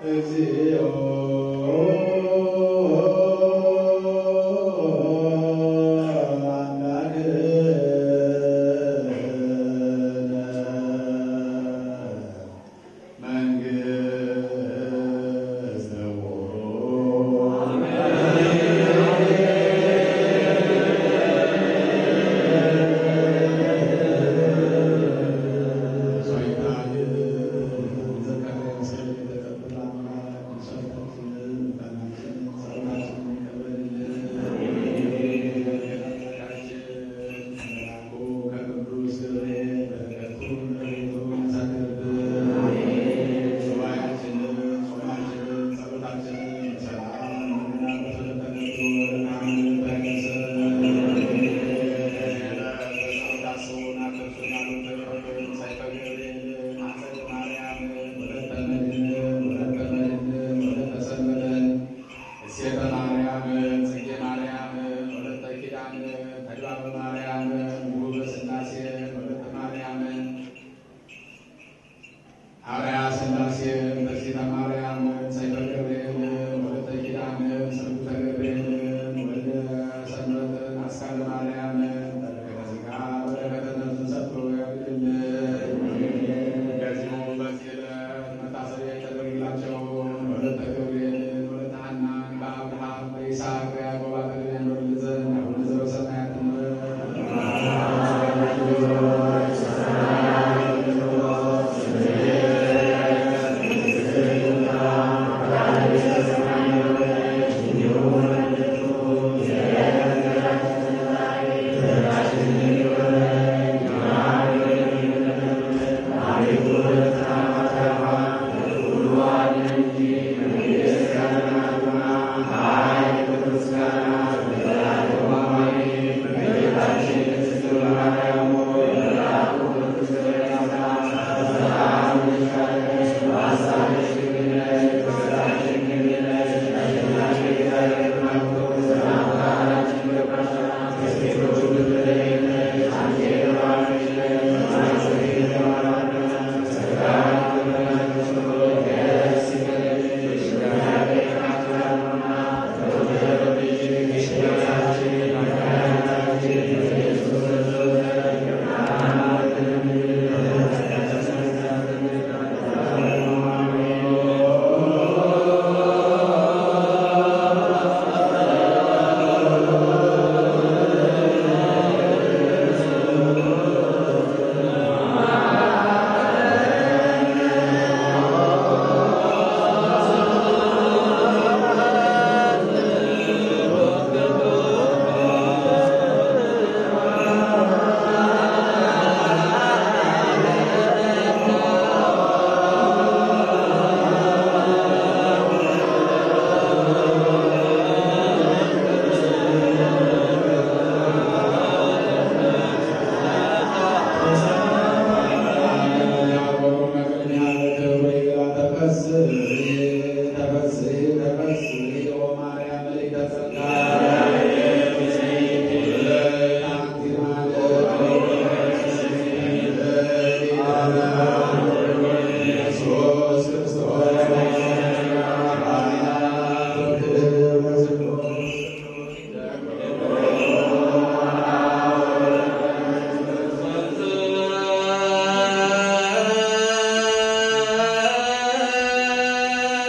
አ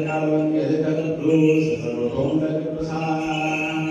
ቃል ወንጌል ከቅዱስ ጸሎቶም ለቅዱሳን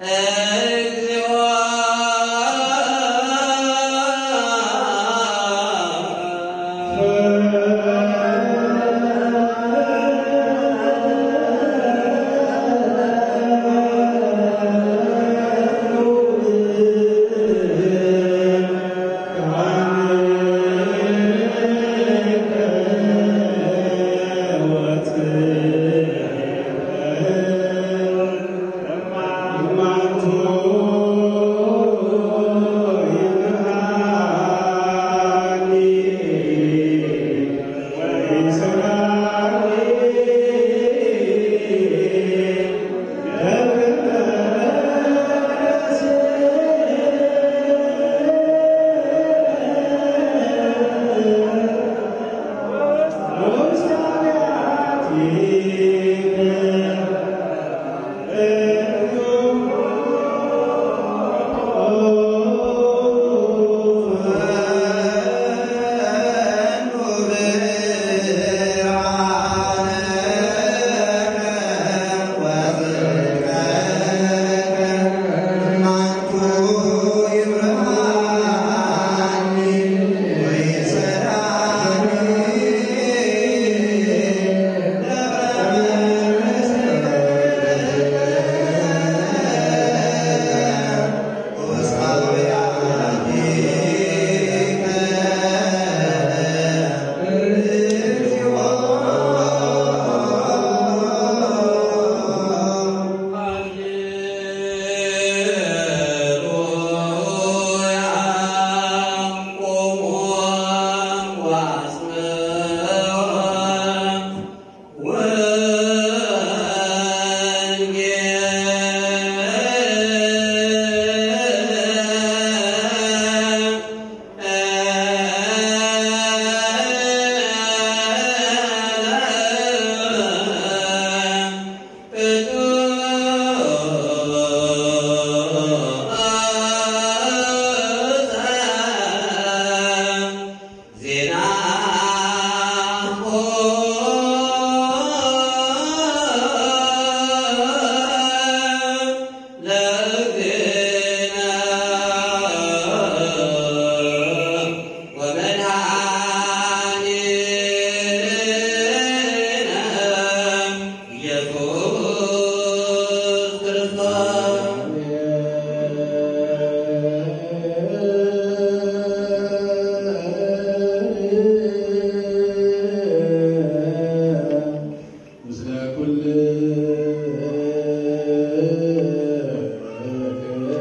ምስለ ኩል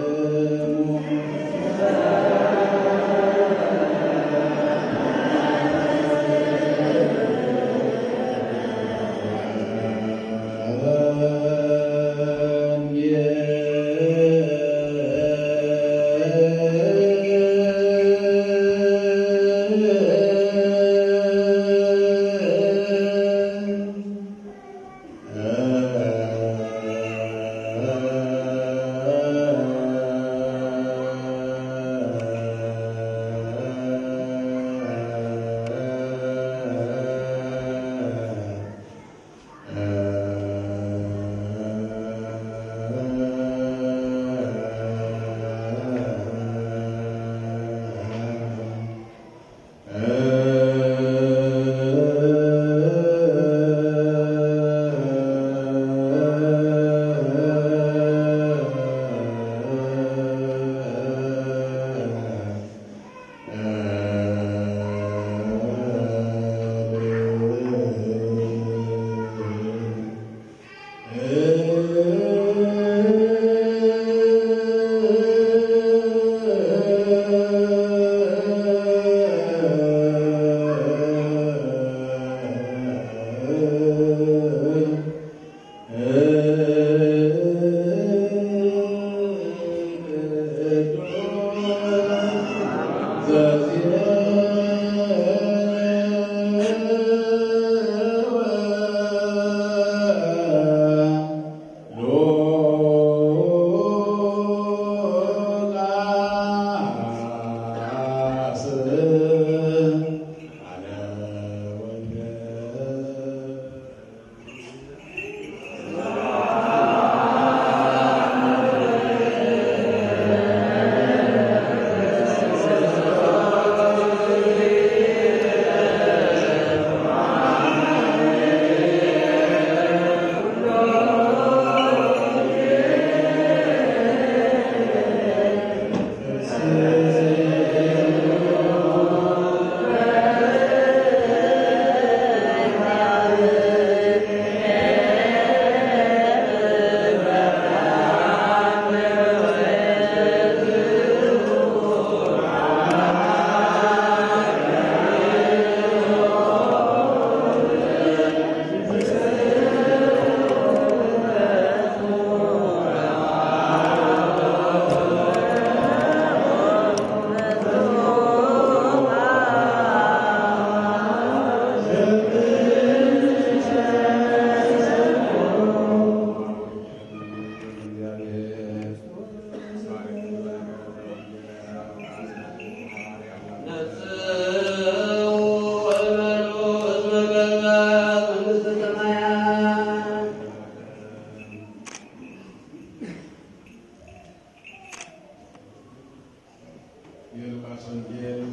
የሉቃስ ወንጌል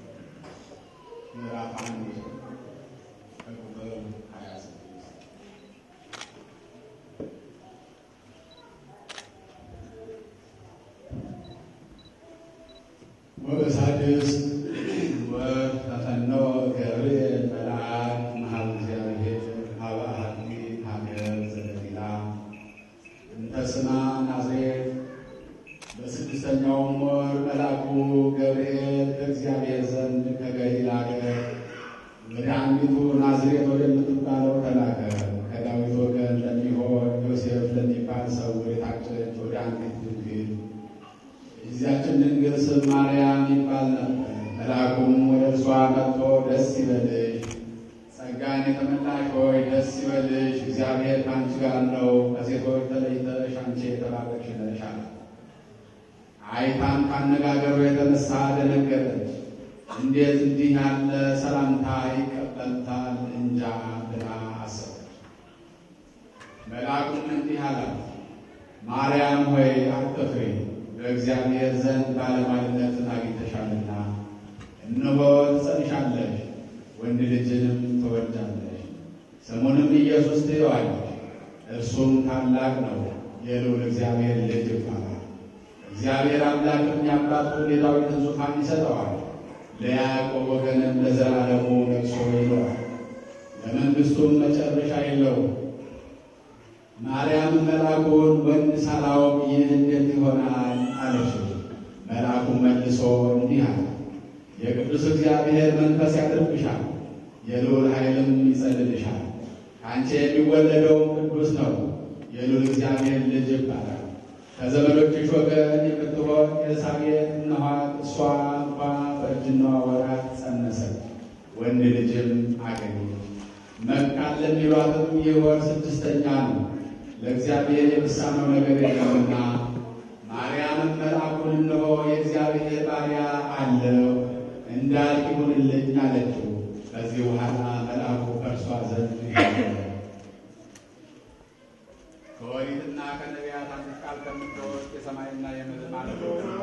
ምዕራፍ አንድ ከቁጥር ሀያ ስድስት ወበሳድስ ወተፈነወ ገብርኤል መልአክ መኃልየ እግዚአብሔር ሀበ አሐቲ ሀገር ዘገሊላ እንተ ስማ ናዝሬት። በስድስተኛውም ወር መልአኩ ገብርኤል ከእግዚአብሔር ዘንድ ከገሊላ አገር ወደ አንዲቱ ናዝሬት ወደምትባለው ተላከ። ከዳዊት ወገን ለሚሆን ዮሴፍ ለሚባል ሰው የታጨች ወደ አንዲት ድንግል የዚያችን ድንግል ስም ማርያም ይባል ነበር። መልአኩም ወደ እርሷ መጥቶ ደስ ይበልሽ፣ ጸጋን የተመላሽ ሆይ ደስ ይበልሽ፣ እግዚአብሔር ከአንቺ ጋር ነው፣ ከሴቶች ተለይተሽ አንቺ የተባረክሽ ነሽ አላት። አይታም ካነጋገሩ የተነሳ ደነገጠች። እንዴት እንዲህ ያለ ሰላምታ ይቀበልታል እንጃ ብላ አሰበች። መልአኩም እንዲህ አላት፣ ማርያም ሆይ አትፍሪ፣ በእግዚአብሔር ዘንድ ባለሟልነትን አግኝተሻልና፣ እነሆ ትጸንሻለሽ፣ ወንድ ልጅንም ትወልጃለሽ፣ ስሙንም ኢየሱስ ትዪዋለሽ። እርሱም ታላቅ ነው፣ የልዑል እግዚአብሔር ልጅ ይባላል። እግዚአብሔር አምላክም የአባቱን የዳዊትን ዙፋን ይሰጠዋል፣ ለያዕቆብ ወገንም ለዘላለሙ ነግሶ ይኖራል፣ ለመንግሥቱም መጨረሻ የለውም። ማርያም መልአኩን ወንድ ሳላውቅ ይህ እንዴት ይሆናል አለችው። መልአኩም መልሶ እንዲህ አለ፣ የቅዱስ እግዚአብሔር መንፈስ ያድርብሻል፣ የልዑል ኃይልም ይጸልልሻል። ከአንቺ የሚወለደውም ቅዱስ ነው፣ የልዑል እግዚአብሔር ልጅ ይባላል። ከዘመዶችሽ ወገን የምትሆን ኤልሳቤጥ እነኋት እሷ እንኳ በእርጅናዋ ወራት ጸነሰች፣ ወንድ ልጅም አገኘች። መካን ለሚሏትም ይህ ወር ስድስተኛ ነው፣ ለእግዚአብሔር የሚሳነው ነገር የለምና። ማርያምም መልአኩን እነሆ የእግዚአብሔር ባሪያ አለው እንዳልክ ይሁንልኝ አለችው። ከዚህ በኋላ መልአኩ ከእርሷ ዘንድ ሄደ። ከኦሪትና ከነቢያት አንዲት ቃል ከምትወስድ የሰማይና የምድር ማለት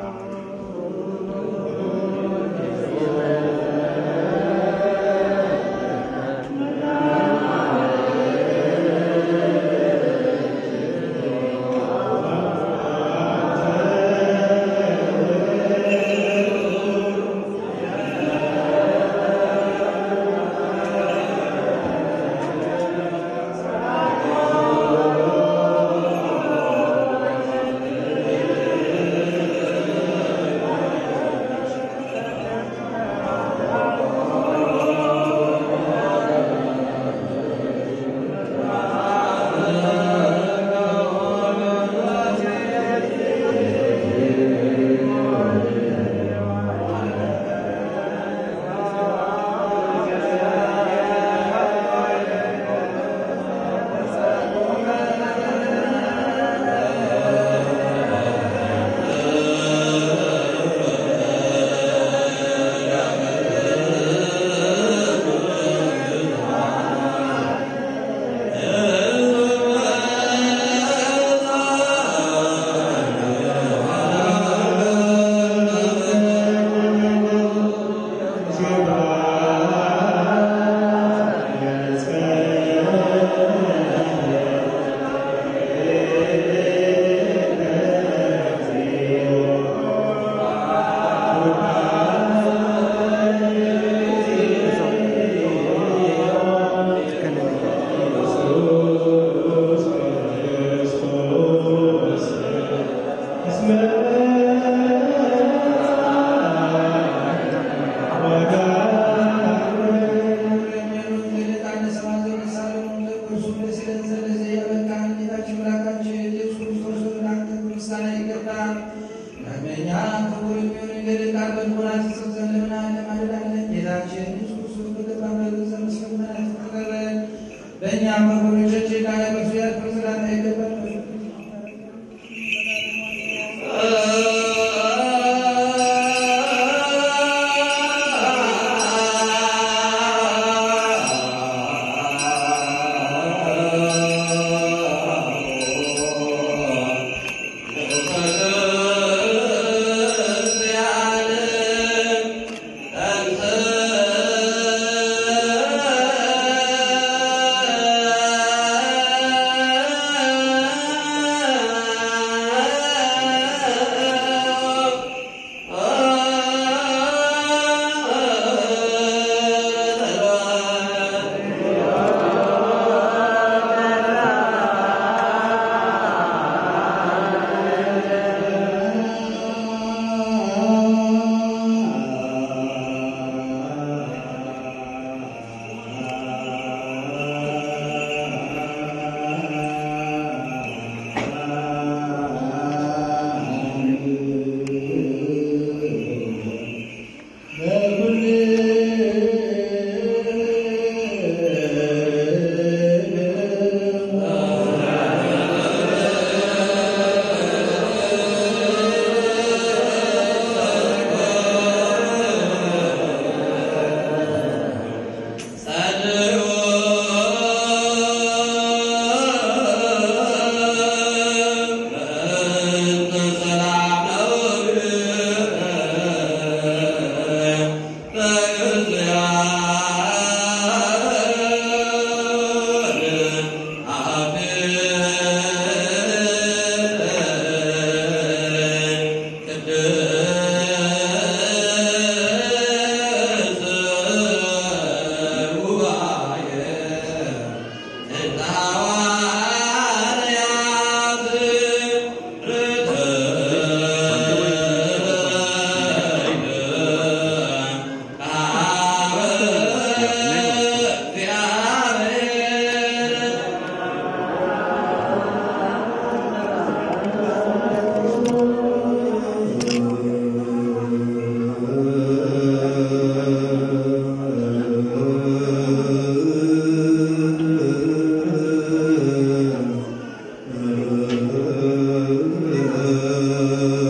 በእኛም በጎጆች ላይ በሱ ያክል ስላታ ይገባል Yeah.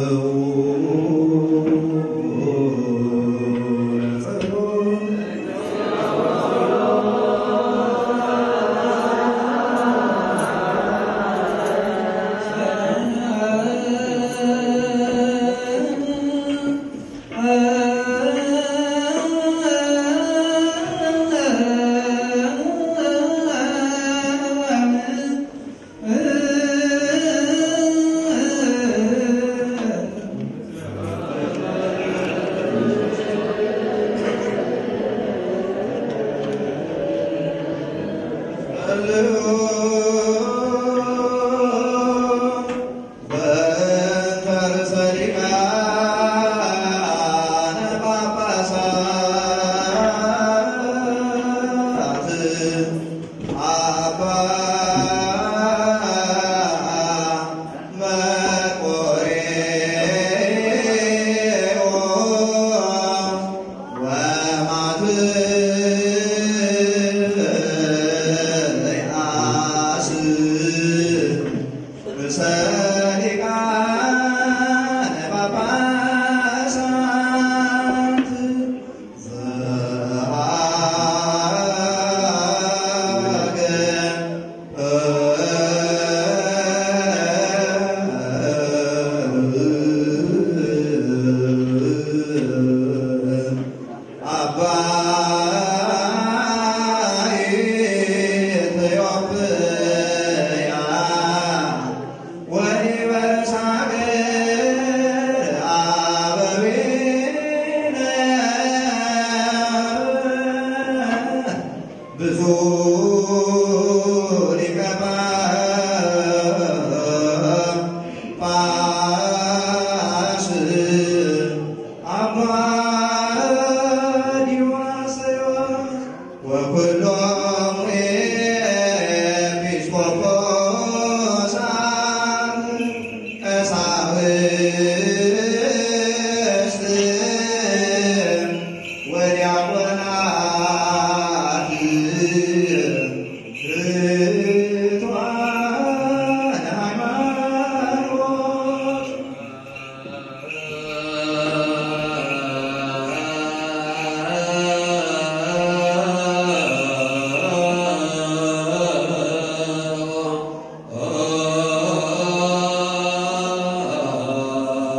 Oh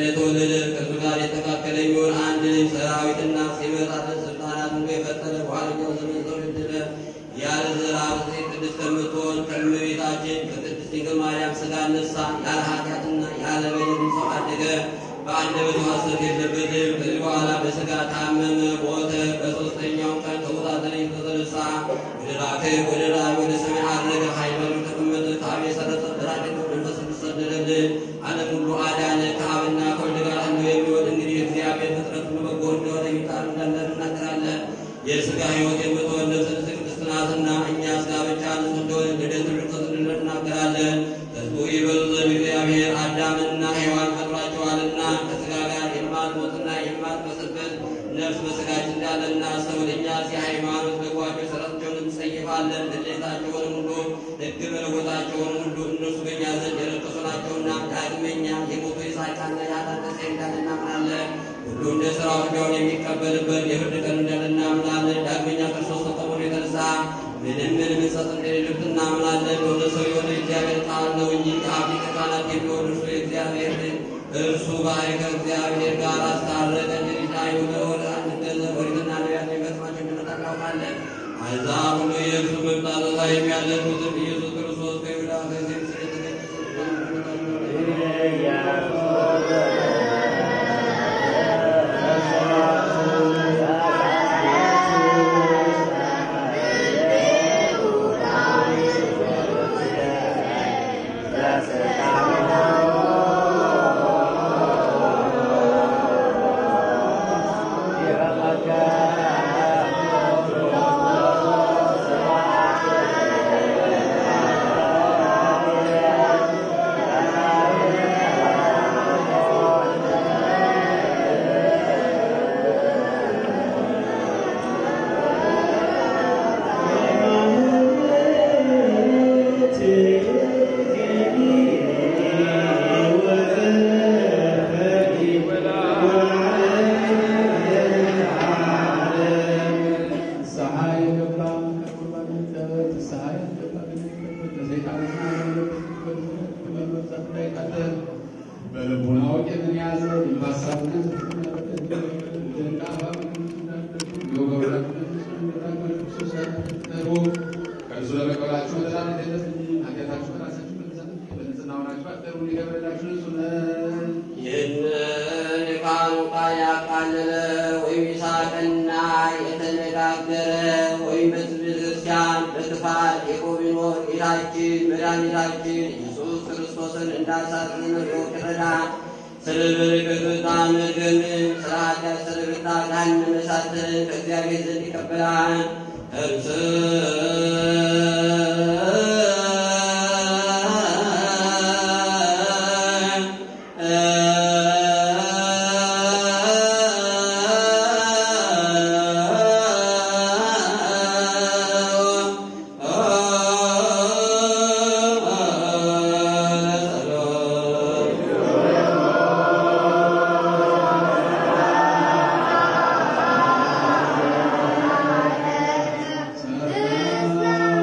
የተወለደ ከእርሱ ጋር የተካከለ የሚሆን አንድ ልጅ ሰራዊትና ሲመጣለት ስልጣናት ሁሉ የፈጠረ በኋለኛው ዘመን ሰው ልድለ ያለ ዘር ብፅዕት ቅድስት ከምትሆን ከእመቤታችን ከቅድስት ድንግል ማርያም ሥጋ ነሳ። ያለ ኃጢአትና ያለ በደል ሰው አደገ። በአንደበቱ ሐሰት የለበትም። ከዚህ በኋላ በሥጋ ታመመ፣ ሞተ። በሦስተኛው ቀን ከሙታን ተለይቶ ተነሳ። ወደ ራክብ ወደ ራእይ ወደ ሰማይ አረገ። ሃይማኖት ተቀመጠ። ከአብ የሰረጸ ብርሃን መንፈስ ቅዱስ ሰደደልን። ዓለም ሁሉ አዳነ። ከአብና ከወልድ ጋር አንዱ የሚሆን እንግዲህ እግዚአብሔር ፍጥረት ሁሉ በጎ እንደሆነ የሚጣሉ እንዳለ እናገራለን። የሥጋ ሕይወት የምትሆን ነፍስ ቅድስት ናትና እኛ ሥጋ ብቻ ንጹሕ እንደሆነ ልደት ርቀት እንናገራለን። ሕዝቡ ይበሉ ዘንድ እግዚአብሔር አዳምንና ሔዋን ፈጥሯቸዋልና ከሥጋ ጋር የማትሞትና የማትበስበት ነፍስ በሥጋችን እንዳለ እናስተውል። እኛስ የሃይማኖት በጓቸው ሥራቸውን እንጸይፋለን። ልደታቸውንም ሁሉ ሕግ መለወጣቸውን ሁሉ እነርሱ በእኛ ዘንድ የረከሱ ናቸውና ዳግመኛ የሞቱ የሳቃና ያላነሰ እንዳለ እናምናለን። ሁሉ እንደ ሥራው ፍዳውን የሚቀበልበት የፍርድ ቀን እንዳለ እናምናለን። ዳግመኛ ክርስቶስ ከመሆኑ የተነሳ ምንም ምን ምጸት እንደሌለበት እናምናለን። ወደ ሰው የሆነ እግዚአብሔር ቃል ነው እንጂ ከአብ ሊቀ ካህናት የሚሆን እርሱ የእግዚአብሔር ልጅ እርሱ ባህሪ ከእግዚአብሔር ጋር አስታረቀ። እንግዲህ አይሁድ ወደ አንድ ገንዘብ ኦሪትና ነቢያት የሚፈጽማቸው እንደመጣ እናውቃለን። አሕዛብ ሁሉ የእርሱ መምጣት ተስፋ የሚያደርጉትም ኢየሱስ ክርስቶስ ከይሁዳ ከዚህ ምስል የተገኘ በልቡናው ቄምን ያዘ ከእርሱ ለመቀበላችሁ መጠራነት የለብኝም። ኃጢአታችሁ በራሳችሁ በንጽሕና ሆናችሁ አደሩ ሊገብረላችሁ እሱ ነው። ይህንን የቃሉ ቃል ያቃለለ ወይም የሳቀና የተነጋገረ ወይም በሕዝብ ክርስቲያን በክፋት የቆቢኖር ጌታችን መድኃኒታችን ኢየሱስ ክርስቶስን እንዳሳዝን ሮቅ ይረዳ። ስለ በረከቱ ታመገን ስለ ኃጢአት ስለ ብታ ገሃነመ እሳትን ከእግዚአብሔር ዘንድ ይቀበላል። ሰላም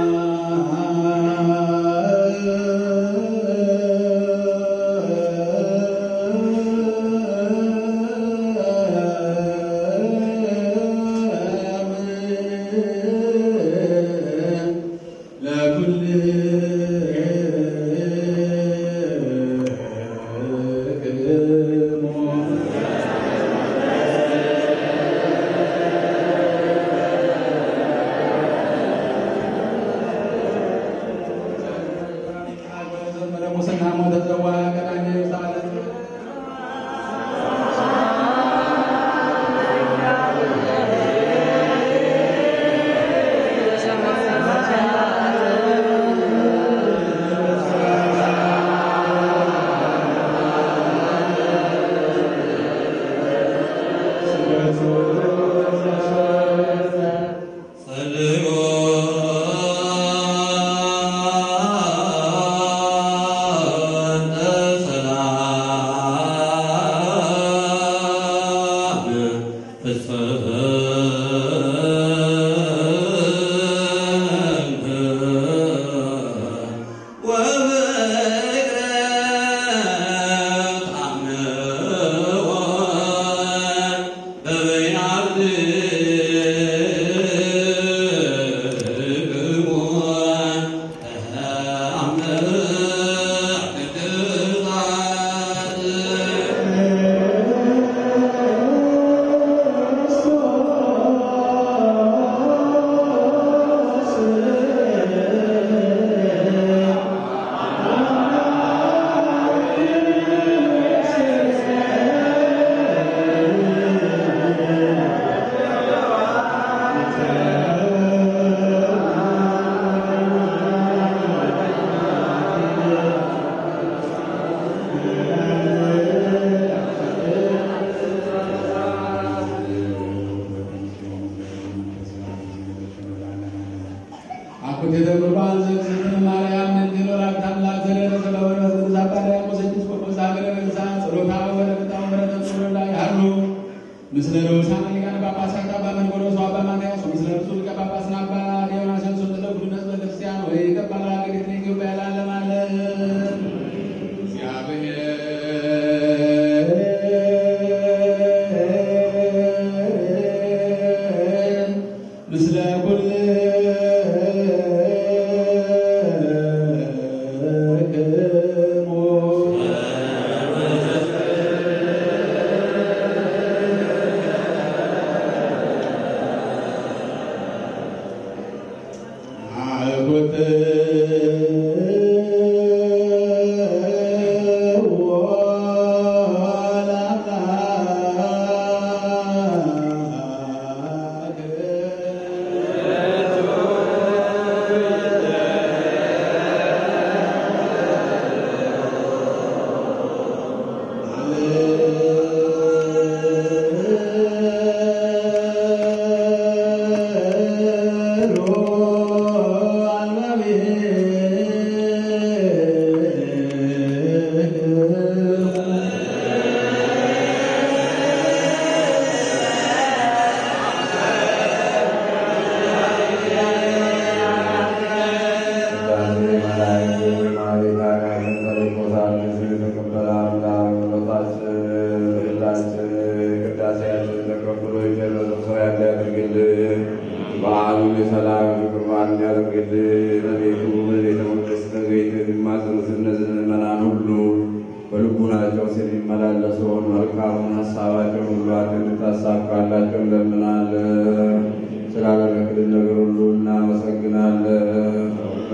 ምስለ ንዑሳን ሊቃነ ጳጳሳት አባ መርቆሬዎስ ወአባ ማትያስ ምስለ ብፁዕ ሊቀ ጳጳስና አባ ዲዮናስዮስ ምስለ ኩልነ ሕዝበ ክርስቲያን ወይ ከበረ ሀገሪቱን ኢትዮጵያ ለዓለመ ዓለም እግዚአብሔር ምስለ ኩልክሙ አልኩት በዓሉን የሰላም ፍቅር በዓል እንዲያደርግልን በቤቱ በቤተ መቅደስ ተገኝተው የሚማጸኑትን እነዚህ ምዕመናን ሁሉ በልቡናቸው የሚመላለሰውን መልካሙን ሀሳባቸውን ሁሉ አንተ እንድታሳካላቸው እንለምናለን። ስላደረግልን ነገር ሁሉ እናመሰግናለን።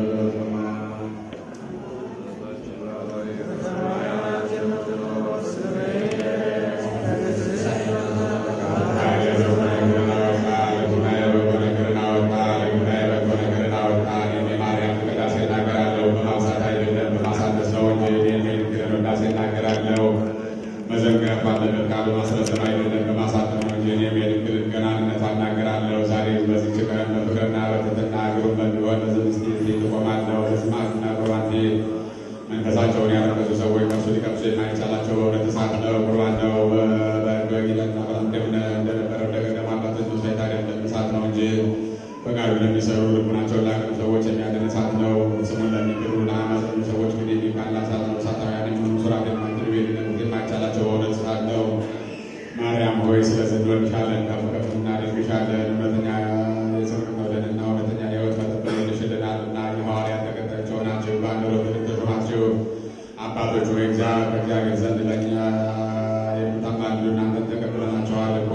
መንፈሳቸውን ያረከሱ ሰዎች ከሱ ሊቀምሱ የማይቻላቸው በእውነት እሳት ነው፣ ቁርባን ነው። በጊለና እንደነበረው እንደገደማ አባቶች ሰይት አይደለም እሳት ነው እንጂ ፈቃዱ ለሚሰሩ ልቡናቸውን ላቀኑ ሰዎች የሚያድን እሳት ነው። ስሙን ለሚክሩ ለአማዘኑ ሰዎች ግን የሚቃላ እሳት ነው። እሳታውያን የሚሆኑ ሱራት የማይችሉ ቤድነት የማይቻላቸው በእውነት እሳት ነው። ማርያም ሆይ ስለዚህ እንወድሻለን፣ ከፍ ከፍ እናደርግሻለን። እውነተኛ የጽድቅ መውደድና እውነተኛ የሕይወት መጠበቅ ይልሽልናልና የሐዋርያት ተከታዮች ሆናችሁ በአንደበት እንድትሾማችሁ አባቶች ሆይ እግዚአ- ከእግዚአብሔር ዘንድ ለእኛ የምታማልዱ እናንተን ተቀብለናችኋል እኮ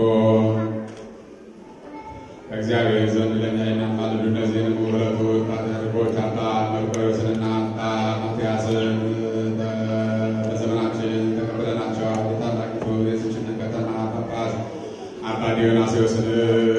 ከእግዚአብሔር ዘንድ ለእኛ የሚያማልዱ እነዚህንም ሁለቱ ፓትርያርኮች አባ መርቆሬዎስንና አባ ማትያስን በዘመናችን ተቀብለናቸዋል። የታላቂቱ የዚችን ከተማ ጳጳስ አባ ዲዮናስዮስን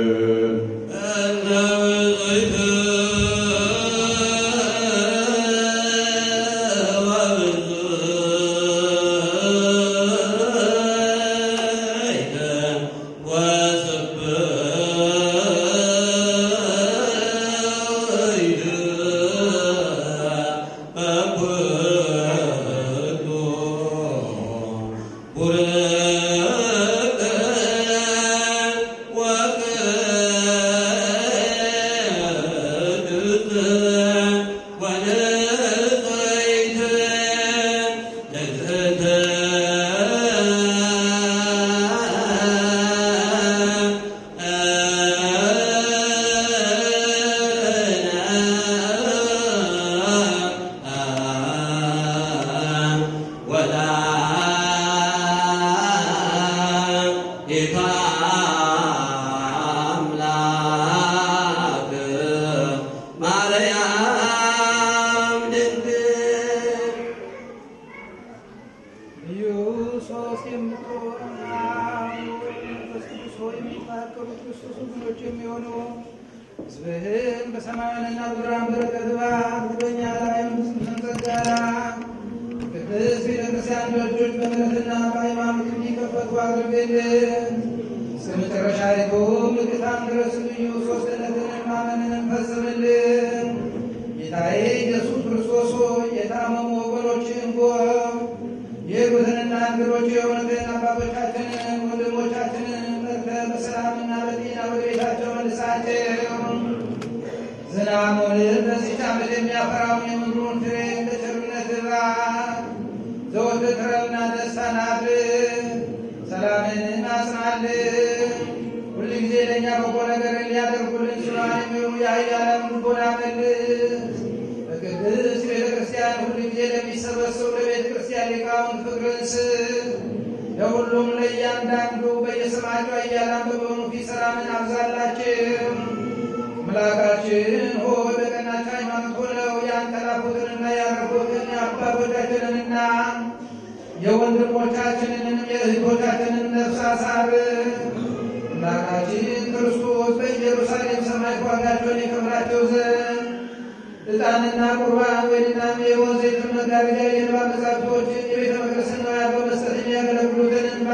ጌታ አምላክ ማርያም ድንግል ልዩ ሶስት የምትሆን አብ ወልድ መንፈስ ቅዱስ ሆይ የሚፋቀሩ ክርስቶስ ወገኖች የሚሆኑ ሕዝብህን በሰማያንና በምድራን በረከት ባርክ፣ በእኛ ላይ መንግሥትን ጸጋራ ቅድስት ቤተክርስቲያን ደጆች በምሕረትና በሃይማኖት እንዲከፈቱ አድርግልን። እስከ መጨረሻይቱም ንግሥታን ድረስ ልዩ ሦስትነትን ማመንን ፈጽምልን። ጌታዬ ኢየሱስ ክርስቶስ ሆይ የታመሙ ወገኖችን ጎብ የጉትንና እንግዶች የሆኑትን አባቶቻችንን ወንድሞቻችንን ትሑታንን አጽናልን። ሁልጊዜ ለእኛ በጎ ነገር ሊያደርጉልን ስራን የሚሆኑ የኃያላን ልቦና መልስ። በቅድስት ቤተ ክርስቲያን ሁልጊዜ ለሚሰበሰቡ ለቤተ ክርስቲያን ሊቃውንት ፍቅርን ስጥ። ለሁሉም ለእያንዳንዱ በየስማቸው ኃያላን በመሆኑ ፊት ሰላምን አብዛላቸው። አምላካችን ሆይ በቀናች ሃይማኖት ሆነው ያንቀላፉትንና ያረፉትን የአባቶቻችንንና የወንድሞቻችንንም የእህቶቻችንን ነፍስ አሳርፍ። አምላካችን ክርስቶስ በኢየሩሳሌም ሰማይ ዋጋቸውን የከፍላቸው ዘንድ ዕጣንና ቁርባን ወይንና የወይን ዘይቱን መጋረጃ የንባ መጻሕፍቶችን የቤተ መቅደስን ንዋያት በመስጠት የሚያገለግሉትን እንባ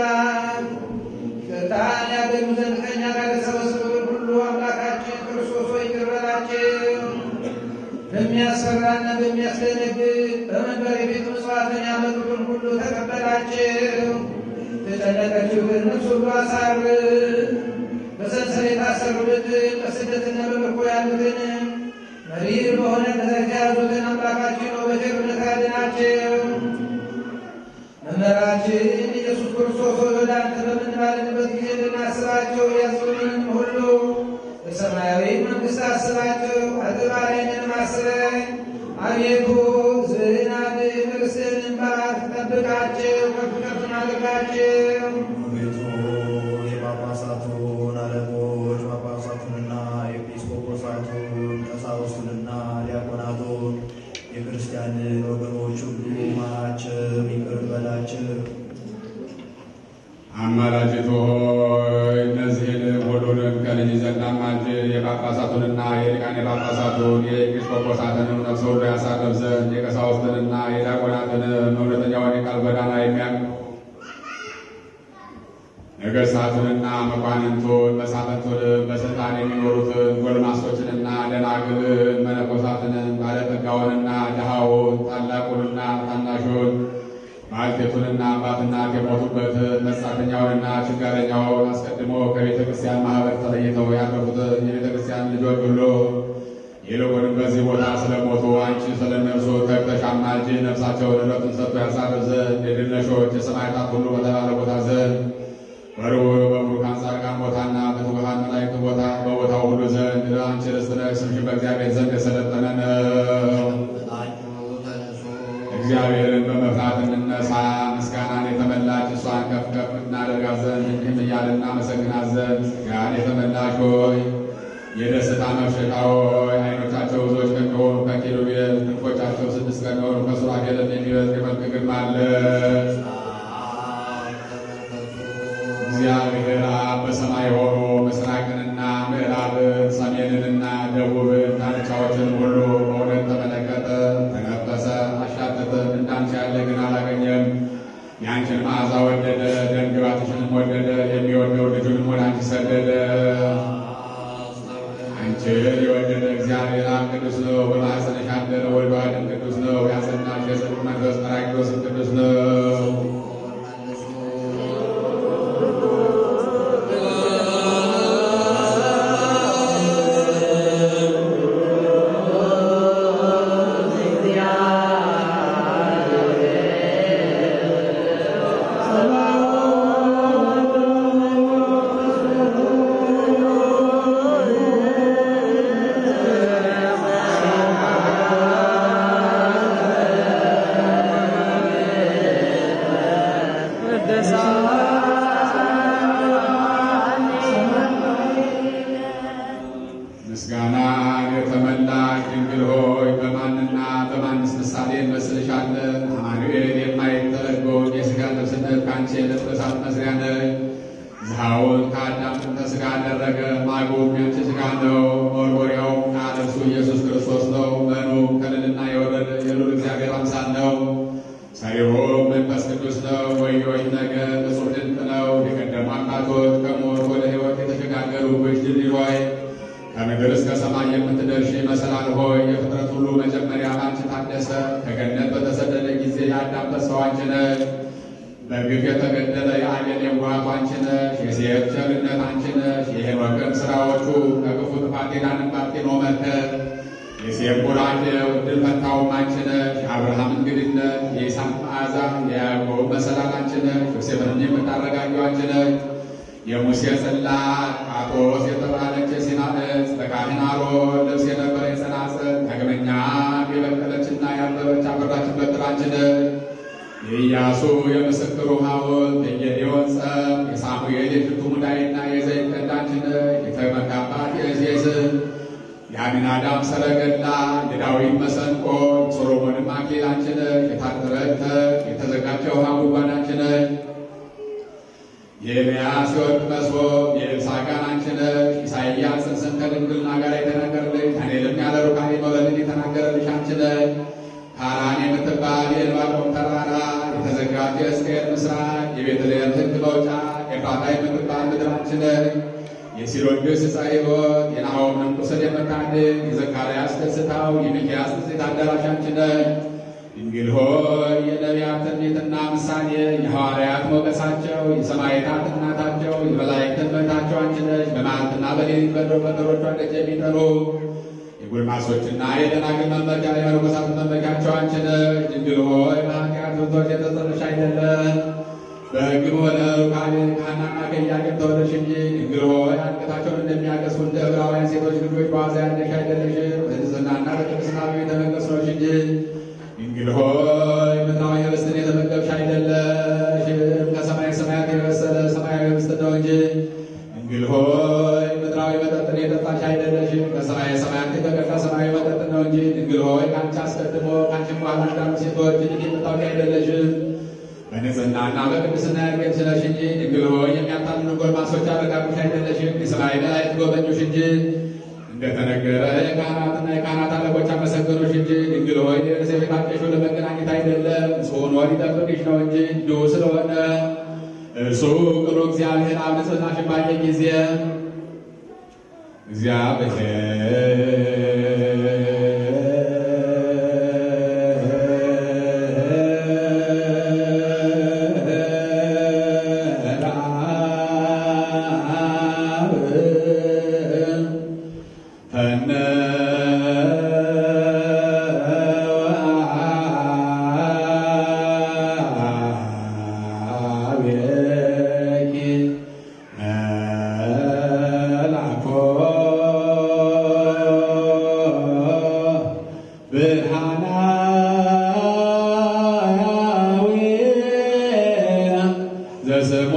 ይቅርታን ያገኙ ዘንድ ከእኛ ጋር የተሰበሰቡትን ሁሉ አምላካችን ክርስቶስ ሆይ ይቅር በላቸው። በሚያስፈራና በሚያስደነግጥ በመንበር የቤት ምጽዋትን ያመጡትን ሁሉ ተቀበላቸው። የተጨነቀችውን ነፍስ ሁሉ አሳርፍ። በሰንሰለት የታሰሩትን በስደትና በምርኮ ያሉትን መሪር በሆነ ነገር የያዙትን አምላካችን ሆይ በቸርነት አድናቸው። መምህራችን ኢየሱስ ክርስቶስ ሆይ ወደ አንተ በምንማልድበት ጊዜ እንድናስባቸው ያዙንን ሁሉ በሰማያዊ መንግሥት አስባቸው። አጥባሬንም አስበኝ አቤቱ ዝናድ ክርስትን ባርክ፣ ጠብቃቸው፣ ከፍ ከፍ አድርጋቸው። ቤቱ የጳጳሳቱን አለቆች ጳጳሳቱንና ኤጲስቆጶሳቱን ቀሳውስቱንና ዲያቆናቱን የክርስቲያንን ወገኖች ሁሉ ማራቸው፣ ይቅር በላቸው። አማላጅቱ ሆይ እነዚህን ሁሉንም ከልጅ ዘንድ አማልድ። የጳጳሳቱንና የሊቃነ ጳጳሳቱን የኤጲስቆጶሳትንም ነፍስ ሁሉ ያሳርፍ ዘንድ የቀሳውስትንና የዲያቆናትን እውነተኛውን የቃል ጎዳና የሚያቅ ነገሥታቱንና መኳንንቱን መሳፍንቱንም በስልጣን የሚኖሩትን ጎልማሶችንና ደናግልን መነኮሳትንም ባለጠጋውንና ድሃውን ታላቁንና ታናሹን ባልቴቱንና አባትና የሞቱበትን መጻተኛውንና ችጋረኛውን አስቀድሞ ከቤተ ክርስቲያን ማኅበር ተለይተው ያረፉትን የቤተ ክርስቲያን ልጆች ሁሉ ይልቁንም በዚህ ቦታ ስለሞቱ አንቺ ስለ እነርሱ ተግተሽ አማልጂ። ነፍሳቸውን ዕረፍትን ሰጥቶ ያሳርፍ ዘንድ የድል ነሾች የሰማዕታት ሁሉ በተባለ ቦታ ዘንድ በርቡዕ በቡሩካን ጻድቃን ቦታና በትጉሃን መላእክት ቦታ በቦታው ሁሉ ዘንድ አንቺ ርስት ነሽ። ስምሽን በእግዚአብሔር ዘንድ የሰለጠነ ነው። እግዚአብሔርን በመፍራት እንነሳ። ምስጋናን የተመላች እሷን ከፍ ከፍ እናደርጋት ዘንድ እንዲህም እያልን እናመሰግናት ዘንድ ሥጋን የተመላሽ ሆይ የደስታ መፍሸቃ ሆይ ዓይኖቻቸው ብዙዎች ከሚሆኑ ከኪሩቤል ክንፎቻቸው ስድስት ከሚሆኑ ከሱራፌልም የሚበልጥ የመልክ ግርማ አለሽ። እግዚአብሔር አብ በሰማይ ሆኖ ምስራቅንና ምዕራብን ሰሜንንና ደቡብን ዳርቻዎችን ሁሉ በእውነት ተመለከተ፣ ተነፈሰ፣ አሻተተም። እንዳንቺ ያለ ግን አላገኘም። የአንቺን መዓዛ ወደደ፣ ደምግባትሽንም ወደደ። የሚወደው ልጁንም ወደ አንቺ ሰደደ። አንቺን የወደደ እግዚአብሔር አብ ቅዱስ ነው። በማኅፀንሽ ያደረ ወልድ ዋሕድም ቅዱስ ነው። ያጸናሽ የጽድቅ መንፈስ ጰራቅሊጦስም ቅዱስ ነው። ምስጋናን የተመላሽ ድንግል ሆይ በማንና በማንስ ምሳሌ እንመስልሻለን? አማኑኤል የማይተረጎም የሥጋ ልብስነት ከአንቺ የለበሳት መስሪያ ነሽ። ዝሃውን ከአዳም ጥንተ ሥጋ አደረገ፣ ማጉም የአንቺ ሥጋ ነው። መወርወሪያውም ቃል እርሱ ኢየሱስ ክርስቶስ ነው። መኑም ከልዕልና የወረደ የልዑል እግዚአብሔር አምሳል ነው። ሰሪሆም መንፈስ ቅዱስ ነው። ወዮች ነገር እጹብ ድንቅ ነው። የቀደሙ አባቶች ከሞት ወደ ሕይወት የተሸጋገሩብሽ ድልድይ ሆይ ከምድር እስከ ሰማይ የምትደርሺ መሰላል ሆይ የፍጥረት ሁሉ መጀመሪያ ባንቺ ታደሰ። ከገነት በተሰደደ ጊዜ የአዳም ተስፋው አንቺ ነሽ። በግፍ የተገደለ የአቤል የዋሃቱ አንቺ ነሽ። የሴት ቸርነት አንቺ ነሽ። የሄኖክም ሥራዎቹ ከክፉ ጥፋት የዳንባት ኖ መከር የሴም ቡራኬው ዕድል ፈንታውም አንቺ ነሽ። የአብርሃም እንግድነት፣ የይስሐቅ መዓዛ፣ የያዕቆብ መሰላል አንቺ ነሽ። ዮሴፍንም የምታረጋጊው አንቺ ነች። የሙሴ ጽላት ጳጦስ የተባለች የሲና ዕፅ በካህን አሮን ልብስ የነበረ የጸናጽል ዳግመኛ የበቀለችና ያበበች አበራችን በትራችን ነች። የኢያሱ የምስክሩ ሐውልት የጌዴዎን ጸም የሳሙኤል የሽቱ ሙዳይና የዘይት ቀዳችን ነች። የተመካባት የእሴይ የአሚናዳብ ሰረገላ የዳዊት መሰንቆ የሶሎሞንም አክሊላችን ነች። የታጠረች የተዘጋጀ ውሃ ጉድጓዳችን ነች። የኤልያስ የወርቅ መሶብ የኤልሳ ጋናችን ነች። ኢሳይያስ ጽንስን ከድንግልና ጋር የተናገረልሽ ዳንኤልም ያለ ሩካቤ መውለድን የተናገረልሽ አንቺ ነች። ካራን የምትባል የዕንባቆም ተራራ የተዘጋጀ የሕዝቅኤል ምስራቅ የቤተልሔም ሕግ መውጫ ኤፍራታ የምትባል ምድራችን ነች። የሲሮድስ ዕፀ ሕይወት የናሆምን ቁስል የምታድን የዘካርያስ ደስታው የሚክያስ ንጽሕት አዳራሽ አንቺ ነች። ድንግል ሆይ የነቢያት ትንቢትና ምሳሌ የሐዋርያት ሞገሳቸው የሰማዕታት እናታቸው የመላእክት እመቤታቸው አንቺ ነሽ። በመዓልትና በሌሊት በድሮ በበሮቿ ደጅ የሚጠኑ የጎልማሶችና የደናግል መመኪያ የመነኮሳት መመኪያቸው አንቺ ነሽ። ድንግል ሆይ በኃጢአት ብርቶች የተጸነሽ አይደለም በሕግም ሆነ ሩካቤ ከሐናና ከኢያቄም ተወለድሽ እንጂ ድንግል ሆይ አንገታቸውን እንደሚያቀስፉ እንደ ዕብራውያን ሴቶች ልጆች በዋዛ ያለሽ አይደለሽም። በንጽሕናና በቅድስና ቤተ መቅደስ ነሽ እንጂ ድንግል ሆይ ምድራዊ ኅብስትን የተመገብሽ አይደለሽም። ከሰማይ ሰማያት የበሰለ ሰማያዊ ኅብስት ነው እንጂ ድንግል ሆይ ምድራዊ መጠጥን የጠጣሽ አይደለሽም። ከሰማይ ሰማያት የተቀዳ ሰማያዊ መጠጥ ነው እንጂ ድንግል ሆይ ከአንቺ አስቀድሞ ከአንቺም በኋላ እንዳሉ ሴቶች ልጅ የምታውቂ አይደለሽም። በንጽሕናና በቅድስና ያጌጥሽ ነሽ እንጂ ድንግል ሆይ የሚያታልሉ ጎልማሶች አረጋጉሽ አይደለሽም። የሰማይ መላእክት ጎበኙሽ እንጂ እንደተነገረ የካህናትና የካህናት አለቆች አመሰገኑሽ እንጂ ድንግል ሆይ ደርስ የቤታቸሽው ለመገናኘት አይደለም ጽዮን ወር ይጠብቅሽ ነው እንጂ እንዲሁ ስለሆነ እርሱ ቅሉ እግዚአብሔር አብ ንጽሕናሽን ባየ ጊዜ ዘስሞ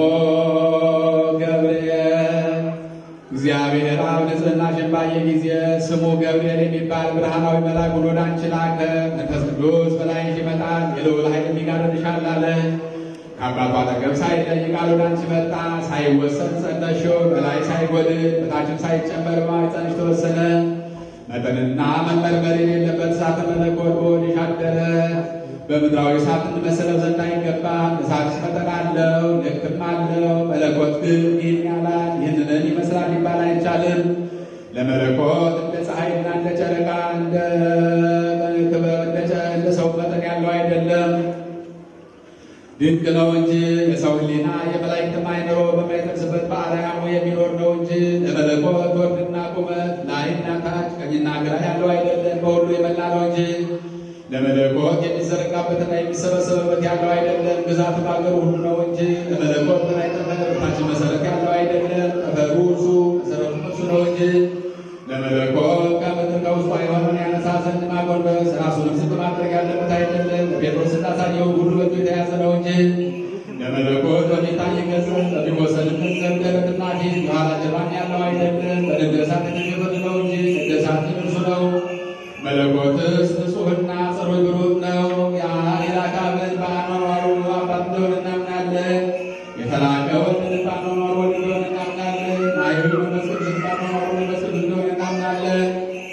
ገብርኤል እግዚአብሔር አብ ንጽሕናሽን ባየ ጊዜ ስሙ ገብርኤል የሚባል ብርሃናዊ መልአክ ወደ አንቺ ላከ። መንፈስ ቅዱስ በላይሽ ይመጣል፣ የልዑል ኃይልም ይጋርድሻል አለ። ከአባቱ አጠገብ ሳይለይ ቃል ወደ አንቺ መጣ። ሳይወሰን ጸነስሽው፣ በላይ ሳይጎድል በታችም ሳይጨመር በማኅፀንሽ ተወሰነ። መጠንና መመርመር የሌለበት እሳተ መለኮት በሆድሽ አደረ። በምድራዊ እሳት እንመሰለው ዘንድ አይገባም። እሳትሽ መጠን አለው፣ ልክም አለው። መለኮት ግን ይህን ያህላል ይህንን ይመስላል ሊባል አይቻልም። ለመለኮት እንደ ፀሐይና እንደ ጨረቃ እንደ ክበብ እንደ ጨ- እንደ ሰው መጠን ያለው አይደለም። ድንቅ ነው እንጂ የሰው ሕሊና የመላእክትም አእምሮ በማይደርስበት በአርያሙ የሚኖር ነው እንጂ ለመለኮት ወርድና ቁመት ላይና ታች ቀኝና ግራ ያለው አይደለም፣ በሁሉ የመላ ነው እንጂ ለመለኮት የሚዘረጋበትና የሚሰበሰብበት ያለው አይደለም፣ ግዛቱ በአገሩ ሁሉ ነው እንጂ ለመለኮት በላይ ጠፈር በታች መሰረት ያለው አይደለም፣ ጠፈሩ እርሱ መሰረቱ እርሱ ነው እንጂ ለመለኮት ከምድር ከውስጧ የሆነውን ያነሳ ዘንድ ማጎንበስ ራሱንም ዝቅ ማድረግ ያለበት አይደለም። ጴጥሮስ እንዳሳየው ሁሉ በእጁ የተያዘ ነው እንጂ ለመለኮት በሚታይ ገጽ በሚወሰድበት ዘንድ ደረትና ፊት የኋላ ጀርባም ያለው አይደለም። በነገሳት የተሸፈነ ነው እንጂ ነገሳት እርሱ ነው። መለኮትስ ንጹሕና ጽሩይ ብሩክ ነው። የአካብን በአኗኗሩ አባት እንደሆነ እናምናለን። የተላከውን በአኗኗሩ ወልድ እንደሆነ እናምናለን። አይሁድ መንፈስ ቅዱስ በአኗኗሩ መንፈስ ቅዱስ እንደሆነ እናምናለን።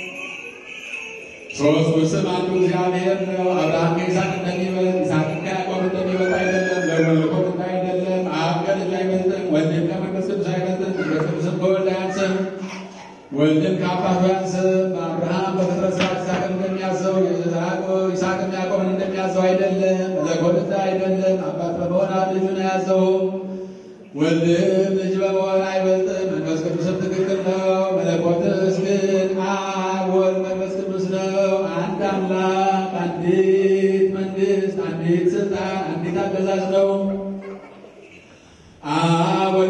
ሦስቱ ስም አንዱ እግዚአብሔር ነው። አብርሃም ከይስሐቅ እንደሚበልጥ ይስሐቅም ከያዕቆብ እንደሚበልጥ አይደለም። ለመለኮት እንደ አይደለም። አብ ከልጁ አይበልጥም፣ ወልድም ከመንፈስ ቅዱስ አይበልጥም። መንፈስ ቅዱስም ከወልድ አያንስም፣ ወልድም ከአባቱ አያንስም። አብርሃም በፍጥረት ሥርዓት ይስሐቅን እንደሚያዘው ያዕቆብ- ይስሐቅም ያዕቆብን እንደሚያዘው አይደለም። መለኮት እንደ አይደለም። አባት በመሆን አብ ልጁን አያዘውም። ወልድም ልጅ በመሆን አይበልጥም። መንፈስ ቅዱስም ትክክል ነው። መለኮትስ ግን አብ ወልድ መንፈስ ቅዱስ ነው። አንድ አምላክ፣ አንዲት መንግስት፣ አንዲት ስልጣን፣ አንዲት አገዛዝ ነው። አብ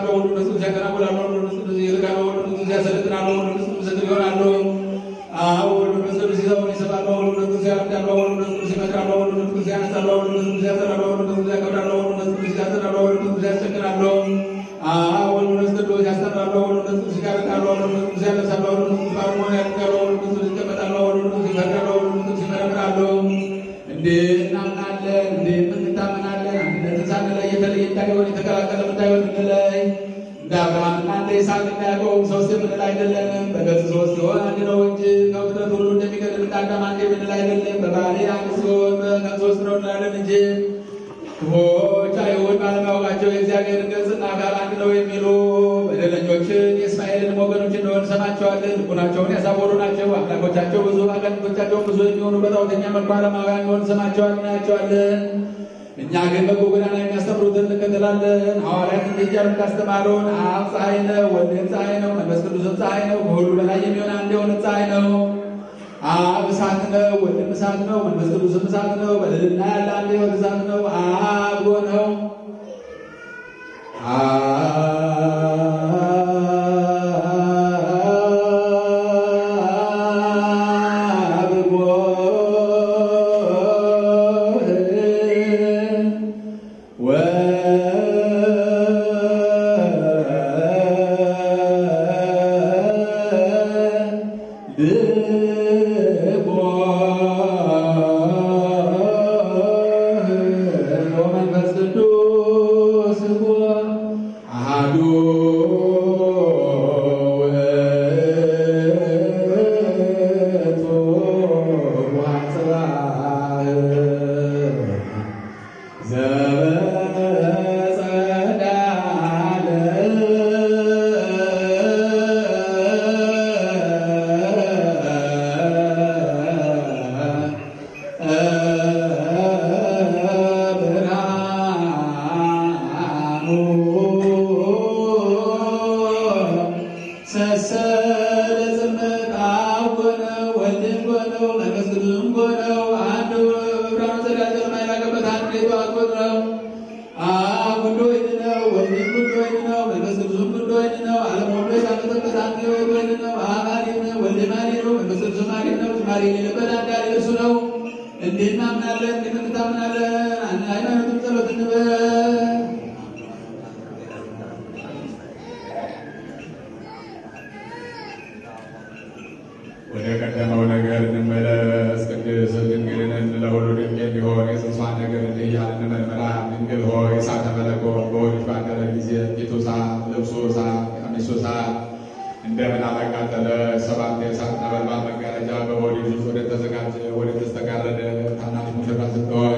ያስተምራሉ፣ ወንዶች ቅዱስ ያከናውናሉ፣ ወንዶች ቅዱስ ይልካሉ፣ ወንዶች ቅዱስ ያሰለጥናሉ፣ ወንዶች ቅዱስ ምስክር ይሆናሉ። አዎ ወንዶች ቅዱስ ይዘውን ይሰማሉ፣ ወንዶች ቅዱስ ያርዳሉ፣ ወንዶች ቅዱስ ይመክራሉ፣ ወንዶች ቅዱስ ያነሳሉ፣ ወንዶች ቅዱስ ያሰራሉ፣ ወንዶች ቅዱስ ያከብራሉ፣ ወንዶች ቅዱስ ያሰራሉ፣ ወንዶች ቅዱስ ያስቸግራሉ። አዎ ወንዶች ቅዱስ ያስተምራሉ፣ ወንዶች ቅዱስ ይጋርዳሉ፣ ወንዶች ቅዱስ ያነሳሉ፣ ወንዶች ቅዱስ ባለሙያ ያደርጋሉ፣ ወንዶች ቅዱስ ይቀመጣሉ፣ ወንዶች ቅዱስ ይፈርዳሉ፣ ወንዶች ቅዱስ ይመረምራሉ። እንዴ እናምናለን፣ እንዴ እንታመናለን። አንድነትን ሳንለይ የተለየ እንዳይሆን የተቀላቀለ እንዳይሆን እንለይ። እንደ አብርሃምና እንደ ይስሐቅ እንደ ያዕቆብ ሶስት የምንል አይደለንም። በገጽ ሶስት የሆነ አንድ ነው እንጂ ከፍጥረት ሁሉ እንደሚቀድም እንደ አዳም አንድ የምንል አይደለም። በባህሪ አንድ ሲሆን በቀን ሶስት ነው እንላለን እንጂ ክፉዎች አይሁድ ባለማወቃቸው የእግዚአብሔርን ገጽና አካል አንድ ነው የሚሉ በደለኞችን የእስማኤልን ወገኖች እንደሆን እንሰማቸዋለን። ልቡናቸውን ያሳወሩ ናቸው። አምላኮቻቸው ብዙ አጋንንቶቻቸው ብዙ የሚሆኑ በጣዖተኛ መልኩ ዓለማውያን እንደሆን እንሰማቸዋለን፣ እናያቸዋለን። እኛ ግን በጎ ጎዳና የሚያስተምሩትን እንከተላለን። ሐዋርያት እንዲህ እያሉ እንዳስተማሩን አብ ፀሐይ ነው፣ ወልድም ፀሐይ ነው፣ መንፈስ ቅዱስም ፀሐይ ነው፣ ከሁሉ በላይ የሚሆን አንድ የሆነ ፀሐይ ነው። አብ እሳት ነው፣ ወልድም እሳት ነው፣ መንፈስ ቅዱስም እሳት ነው። በልዕልና ያለ አንድ ሕይወት እሳት ነው። አብ ነው አብ ወመንፈስ ቅዱስ አሐዱ ውእቱ ወአጽብሃ ዘበጸዳለ ብርሃኑ ሰሰለ ጽምቃው ኮነው ወልድም ኮነው መንፈስ ቅዱስም ኮነው አንዱ ብርሃኑ ዘዳጀር ማይላቀበት አንድ ሌቷት ኮነው አብ ሁሉ ወይን ነው፣ ወልድም ሁሉ ወይን ነው፣ መንፈስ ቅዱስም ሁሉ ወይን ነው። ዓለም ሁሉ የታመጠበት አንድ ሕይወት ወይን ነው። አብ አሌም ነው፣ ወልድ አሌም ነው፣ መንፈስ ቅዱስም አሌም ነው። ጭማሪ የሌለበት አንድ አሌ እርሱ ነው። እንዴት እናምናለን? እንዴት እንታምናለን? አንድ ሃይማኖትም ጸሎት እንበል። ወደ ቀደመው ነገር እንመለስ። ቅድስት ድንግልን ለሁሉ ድንቅ የሚሆን የጽንሷን ነገር እንዲህ እያልን እንመርምራ። ድንግል ሆይ እሳተ መለኮት በሆድሽ ባደረ ጊዜ ፊቱ እሳት፣ ልብሱ እሳት፣ ቀሚሱ እሳት እንደምን አላቃጠለ። ሰባት የእሳት ነበልባል መጋረጃ በሆድሽ ውስጥ ወደ ተዘጋጀ ወደ ተስተጋረደ ታናሽ ሙሽራ ስትሆን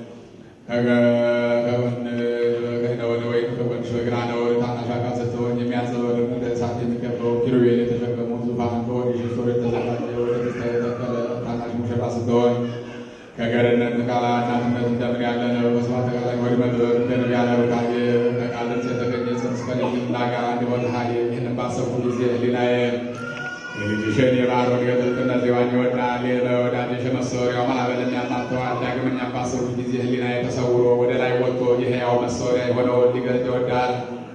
ከጎን ከነወደ ወይም ከጎንሽ በግራ ነው ታናሽ አካል ስትሆን የሚያንጸባርቅ እንደ እሳት የሚከበው ኪሩቤል የተሸከሙት ዙፋን በሆድሽ ውስጥ ወደ ተዘጋጀ ወደ ተስተካከለ ታናሽ ሙሽራ ስትሆን ከገርነት ቃላ እናትነት እንደምን ያለ ነው። በስብሐት ተቃላይ ወደ ምድር እንደ ነቢያት ሩካቤ ከቃል ድምፅ የተገኘ ጽንስ ከልጅና ጋር እንዲሆን ሀይል ይህንን ባሰብኩ ጊዜ ህሊናዬ የልጅሽን የባሕሩን የጥልቅነት የዋኝ ይወዳል ለወዳጅሽ መሰወሪያው ማዕበልን ያማተዋል። ዳግመኛም ባሰብኩ ጊዜ ህሊናዬ ተሰውሮ ወደ ላይ ወጥቶ የሕያው መሰወሪያ የሆነውን ሊገልጥ ይወዳል።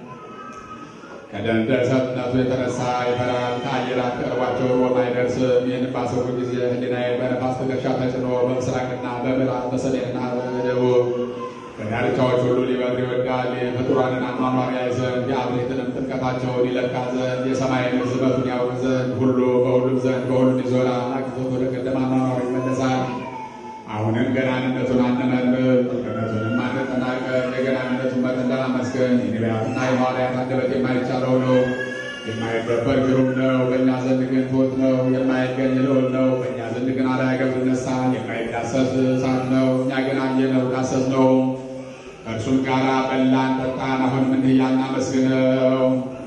ከደንደሰትነቱ የተነሳ ይፈራል። ከአየራት ቀርቧቸው ሮም አይደርስም። ይህን ባሰብኩ ጊዜ ህሊናዬ በነፋስ ትከሻ ተጭኖ በምስራቅና በምዕራብ በሰሜንና በደቡብ በዳርቻዎች ሁሉ ሊበር ይወዳል። የፍጡራንን አኗኗር ያይ ዘንድ የአብሬትንም ጥልቀታቸውን ይለካ ዘንድ የሰማይን ርዝመቱን ያውቅ ዘንድ ሁሉ በሁሉም ዘንድ በሁሉም ይዞራል። አግዞት ወደ ቀደመ አኗኗሩ ይመለሳል። አሁንም ገናንነቱን አንመርምር፣ ጥልቅነቱንም አንጠናቀቅ። የገናንነቱን መጠን ለማመስገን የነቢያትና የሐዋርያት አንደበት የማይቻለው ነው። የማይደፈር ግሩም ነው፣ በእኛ ዘንድ ግን ትሑት ነው። የማይገኝ ልዑል ነው፣ በእኛ ዘንድ ግን አላያገብ ይነሳል። የማይዳሰስ እሳት ነው፣ እኛ ግን አየነው ዳሰስ ነው። ከእርሱም ጋር በላን ጠጣን። አሁንም እንዲህ እያልን እናመስግነው።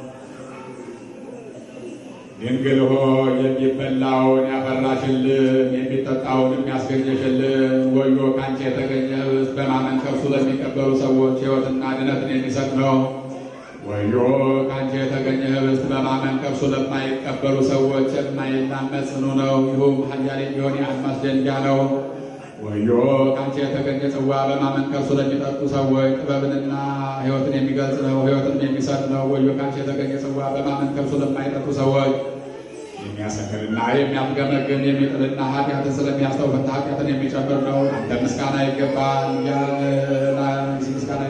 ድንግል ሆይ የሚበላውን ያፈራሽልን የሚጠጣውንም ያስገኘሽልን ወዮ ከአንቺ የተገኘ ኅብስት በማመን ከእርሱ ለሚቀበሉ ሰዎች ሕይወትና ድነትን የሚሰጥ ነው። ወዮ ከአንቺ የተገኘ ኅብስት በማመን ከእርሱ ለማይቀበሉ ሰዎች የማይላመድ ጽኑ ነው። ይሁም ኃያል የሚሆን የአልማዝ ደንጊያ ነው። ወዮ ከአንቺ የተገኘ ጽዋ በማመን ከእርሱ ለሚጠጡ ሰዎች ጥበብንና ሕይወትን የሚገልጽ ነው፣ ሕይወትንም የሚሰጥ ነው። ወዮ ከአንቺ የተገኘ ጽዋ በማመን ከእርሱ ለማይጠጡ ሰዎች የሚያሰክርና የሚያስገመግም የሚጥልና ኃጢአትን ስለሚያስተውፍና ኃጢአትን የሚጨምር ነው። አንተ ምስጋና ይገባል ያለና ምስጋና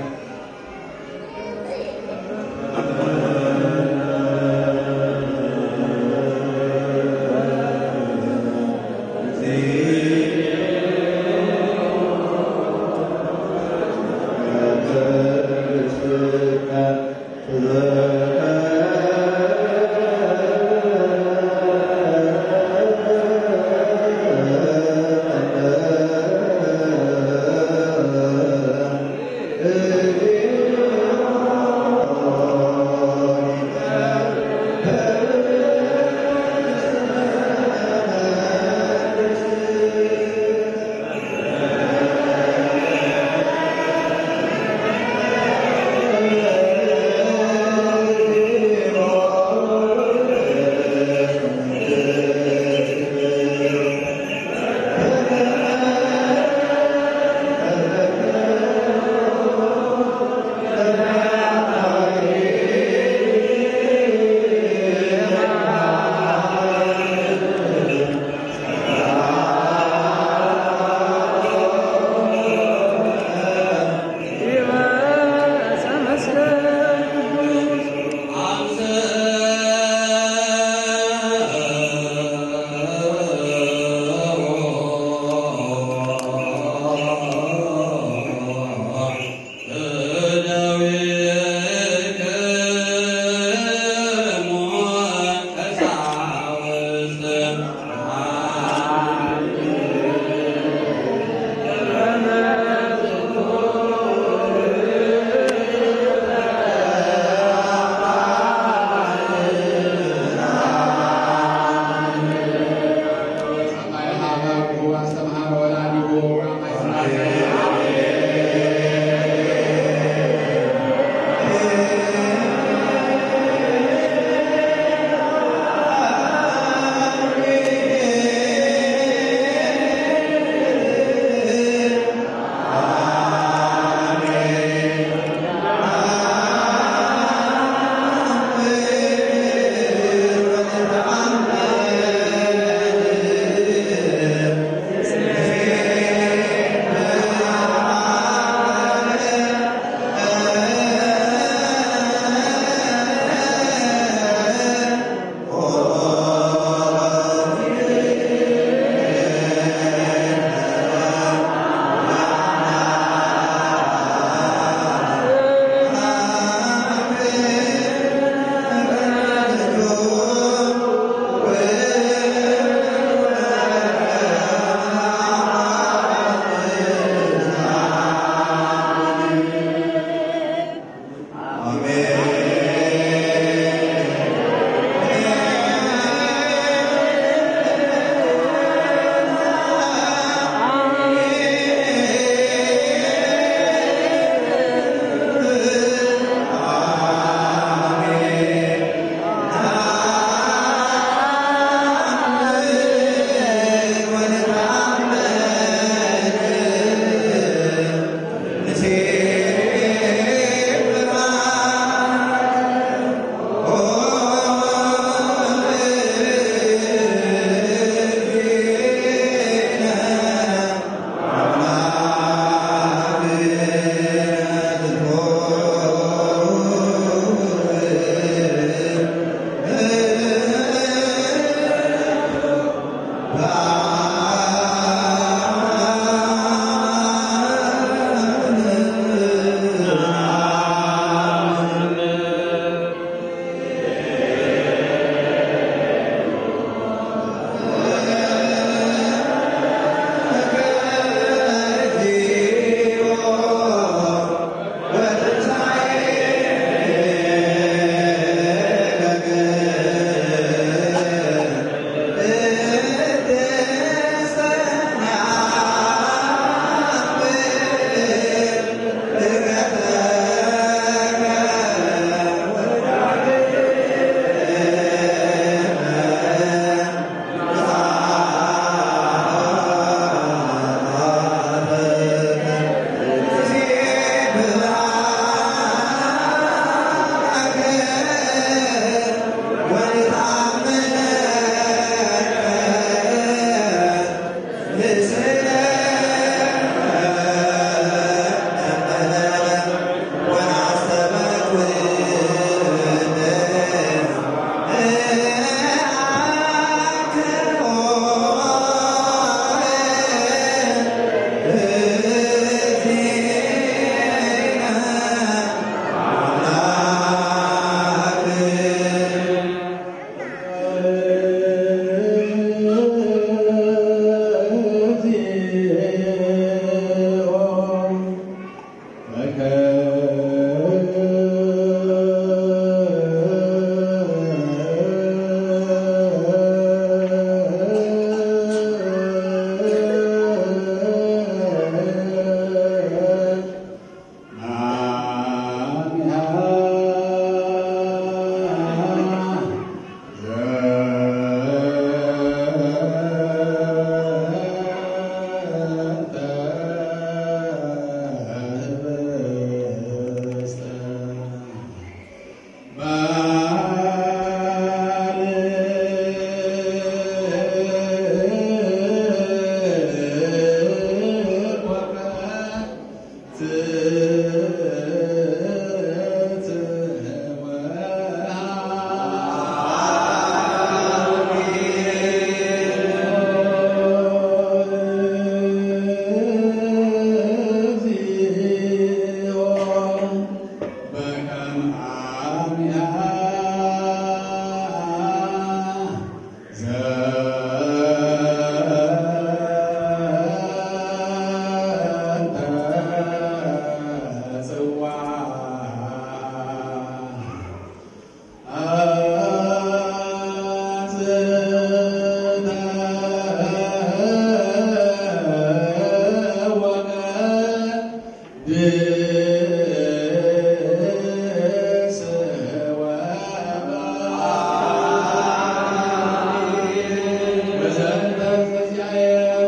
እ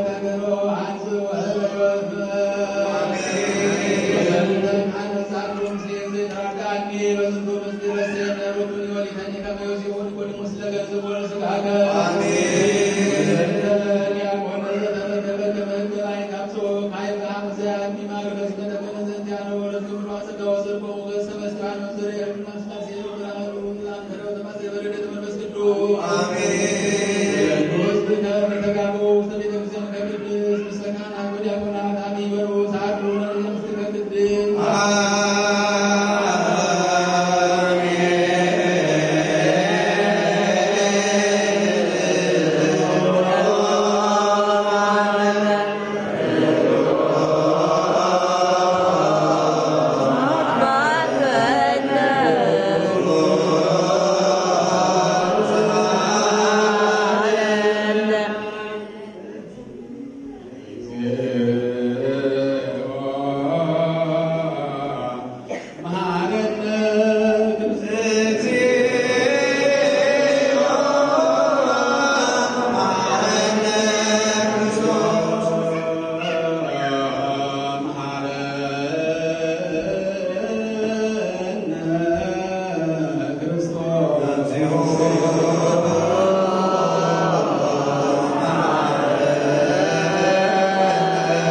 ክርስቶስ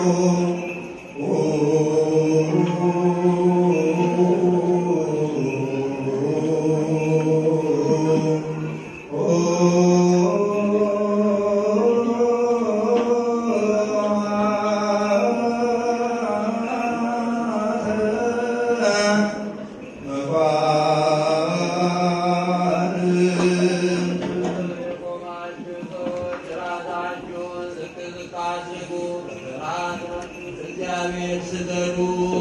የቆማችሁ ሰዎች ራሳችሁን ዝቅ ዝቅ አድርጉ፣ ፍርሃት እግዚአብሔር ስገዱ።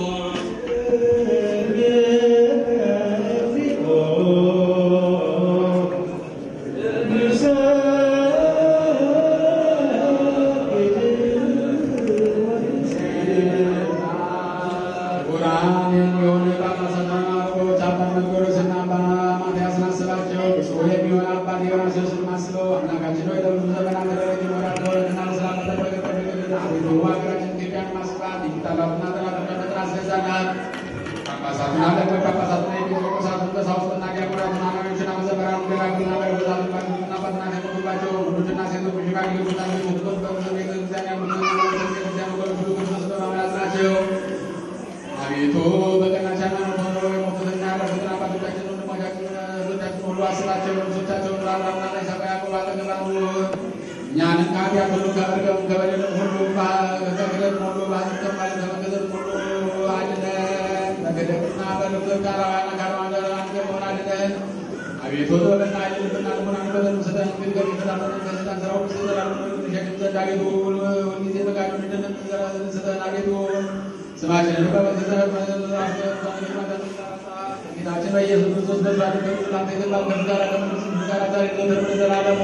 ቁርአን የሚሆን ጳጳሳትና አባቶች አባ መርቆሬዎስና አባ ማትያስን አስባቸው። ብፁዕ የሚሆን አባት ዲዮናስዮስን አስበው። አምላካችን ሆይ ለብዙ ዘመናት ረጅም ይኖራል ተወለድና በሰላም በጠበቀ ጠብቅልን። አቤቱ ሀገራችን ኢትዮጵያን ማስፋት የሚጠላትና ጠላቶቻችንን አስገዛናት። ጳጳሳቱን አለቆች ጳጳሳቱን ኤጲስቆጶሳቱን ቀሳውስትና ዲያቆናቱን አናቢዎችና መዘምራኑን ደጋግና መነኮሳቱን ባሉትና ፈተና የሞቱባቸው ወንዶችና ሴቶች ሽማግሌዎችና ልጆች በብዙ ቤተ ክርስቲያን ያሉትን ቤተ ክርስቲያን ወገኖች ሁሉ ክርስቶስ በማምላት ናቸው። አቤቱ በቀናች ሃይማኖት ሆነው የሞቱትና ያረፉትን አባቶቻችን ወንድሞቻችን እህቶቻችን ሁሉ አስባቸው። ልብሶቻቸውን ለአብርሃምና ለይስሐቅ ያዕቆብ አጠገብ አኑር። እኛንም ከኃጢአት ሁሉ ከመርገም ከበደልም ሁሉ ከክደትም ሁሉ በሐሰትም ማለት ከመገዛትም ሁሉ አድነን። በገደልና በልብ ካላዋና ካለማንገር አንገር አድነን። አቤቱ ጥበብና ልብና ልቡናን በዘኑ ስጠን። ግን ከሚፈታተንን ከሰይጣን ሥራ ሁሉ ዘላለሙ እንሸሽም ዘንድ አቤቱ ሁልጊዜ ፈቃዱን እንድንሰራ ስጠን አቤቱ ስማችንን በመዘዘብ ጌታችን በኢየሱስ ክርስቶስ በዛት ላንተ ይገባል ከፍ ጋር ከመንግስት ጋር ዛሬ ዘወትር ለዘላለሙ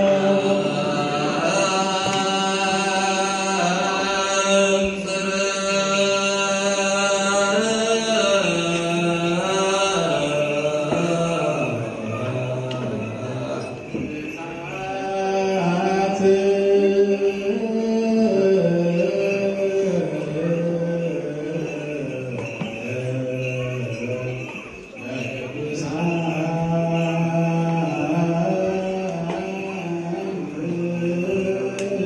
ቅዱሳን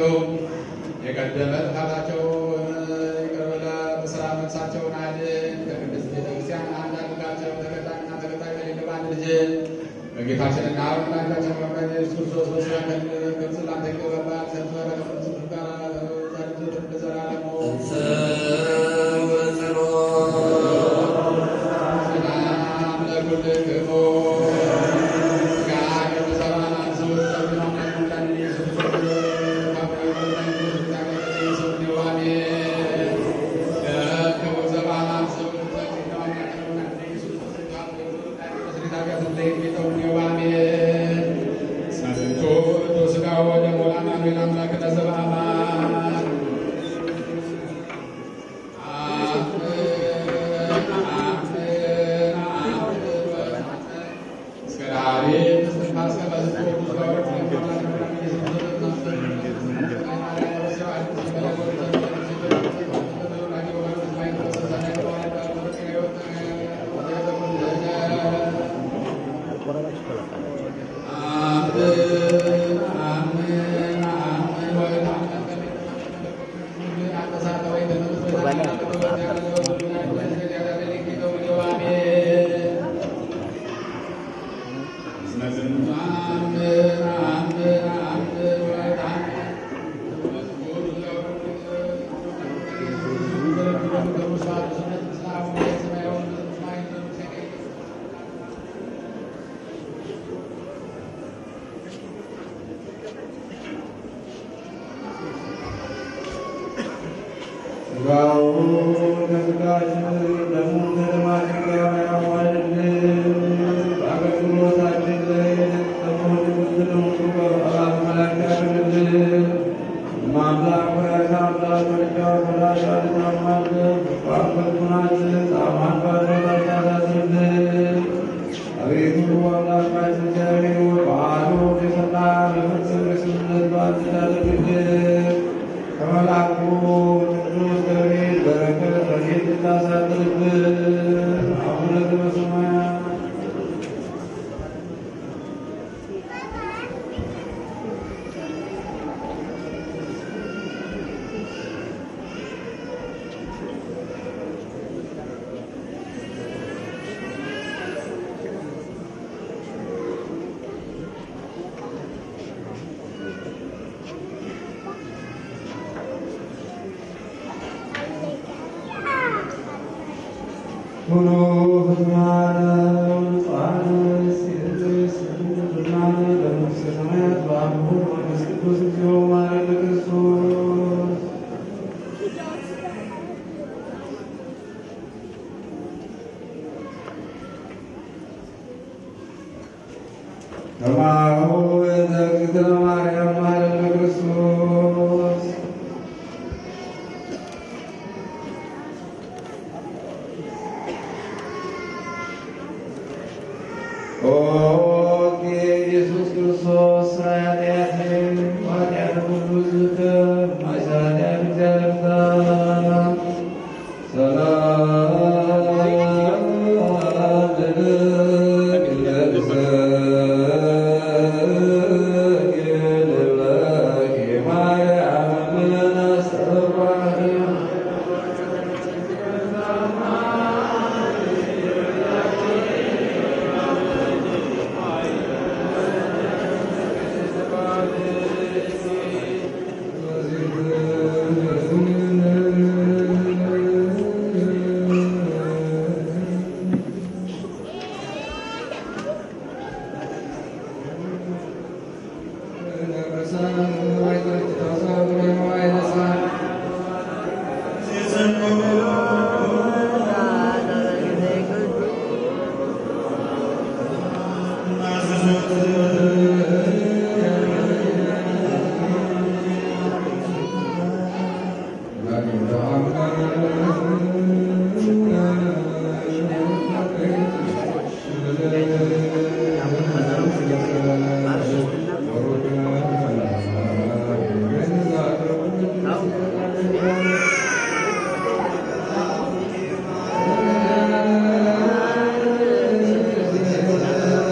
ናቸው። የቀደመ ጥፋታቸውን ይቅር ብለህ በሥራ ነፍሳቸውን አድን። ከቅድስት ቤተክርስቲያን አንድ አድርጋቸው። ተከታይና ተከታይ በሌለ በአንድ ልጅ በጌታችንና በመድኃኒታችን በመድኃኒታችን ኢየሱስ ክርስቶስ በሥጋ ግብጽ ላንተ ይገባል። ሰንፈ በቅዱስ ቅዱስ ጋር ዘር ለዘላለሙ ሰላም ለኩልክሙ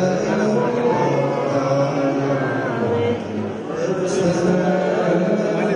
Thank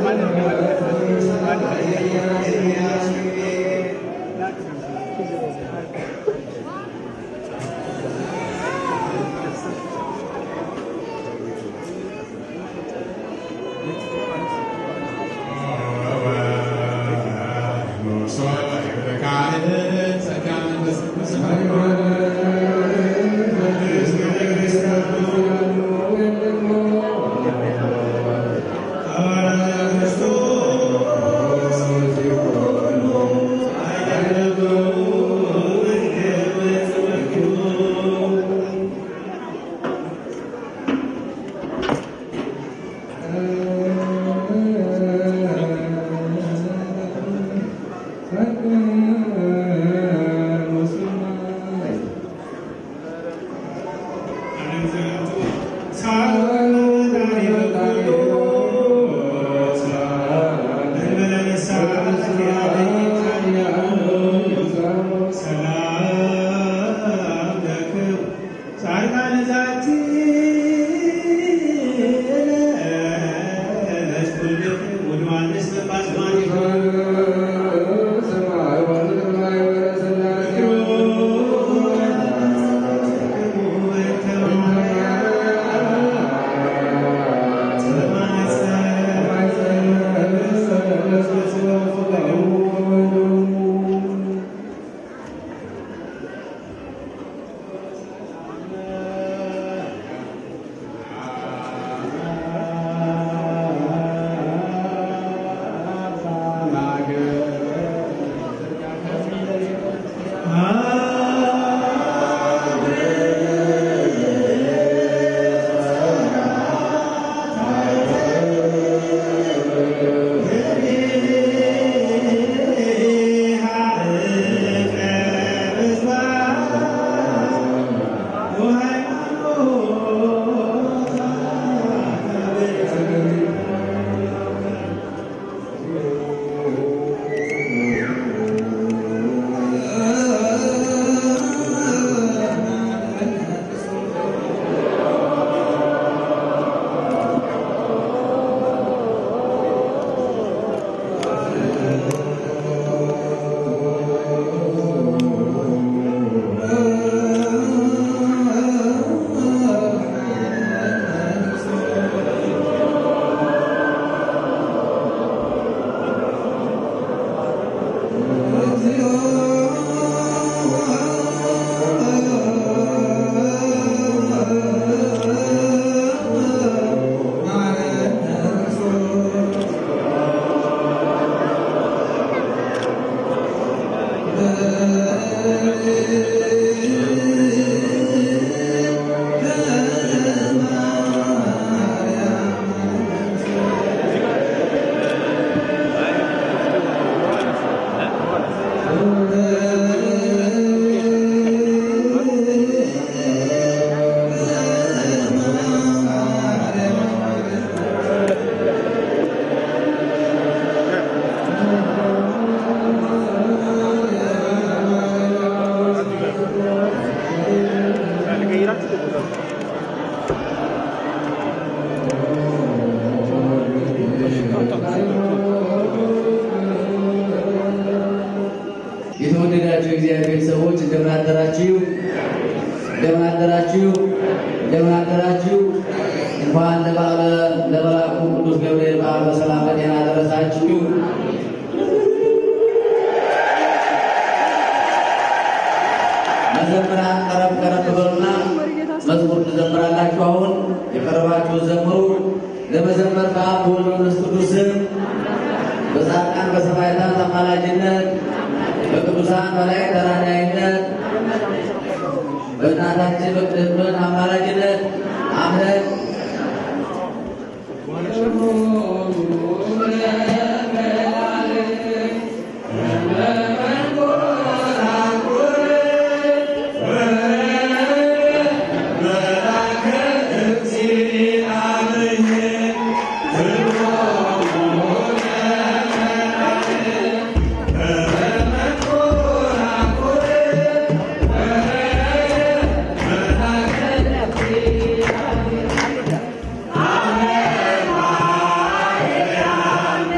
የተወደዳችሁ የእግዚአብሔር ሰዎች እንደምን አደራችሁ? እንደምን አደራችሁ? እንደምን አደራችሁ? እንኳን ለበዓለ ለመልአኩ ቅዱስ ገብርኤል በዓል በሰላም በጤና አደረሳችሁ። መዘምራን ቀረብ ቀረብ በሉና መዝሙር ትዘምራላችሁ። አሁን የቀረባችሁ ዘምሩ። ለመዘመር በአብ በወልድ በመንፈስ ቅዱስ ስም በጻድቃን በሰማዕታት አማላጅነት በቅዱሳን መላእክት ተራዳኢነት በእናታችን በቅድስት እመቤታችን አማላጅነት አምነን Amen.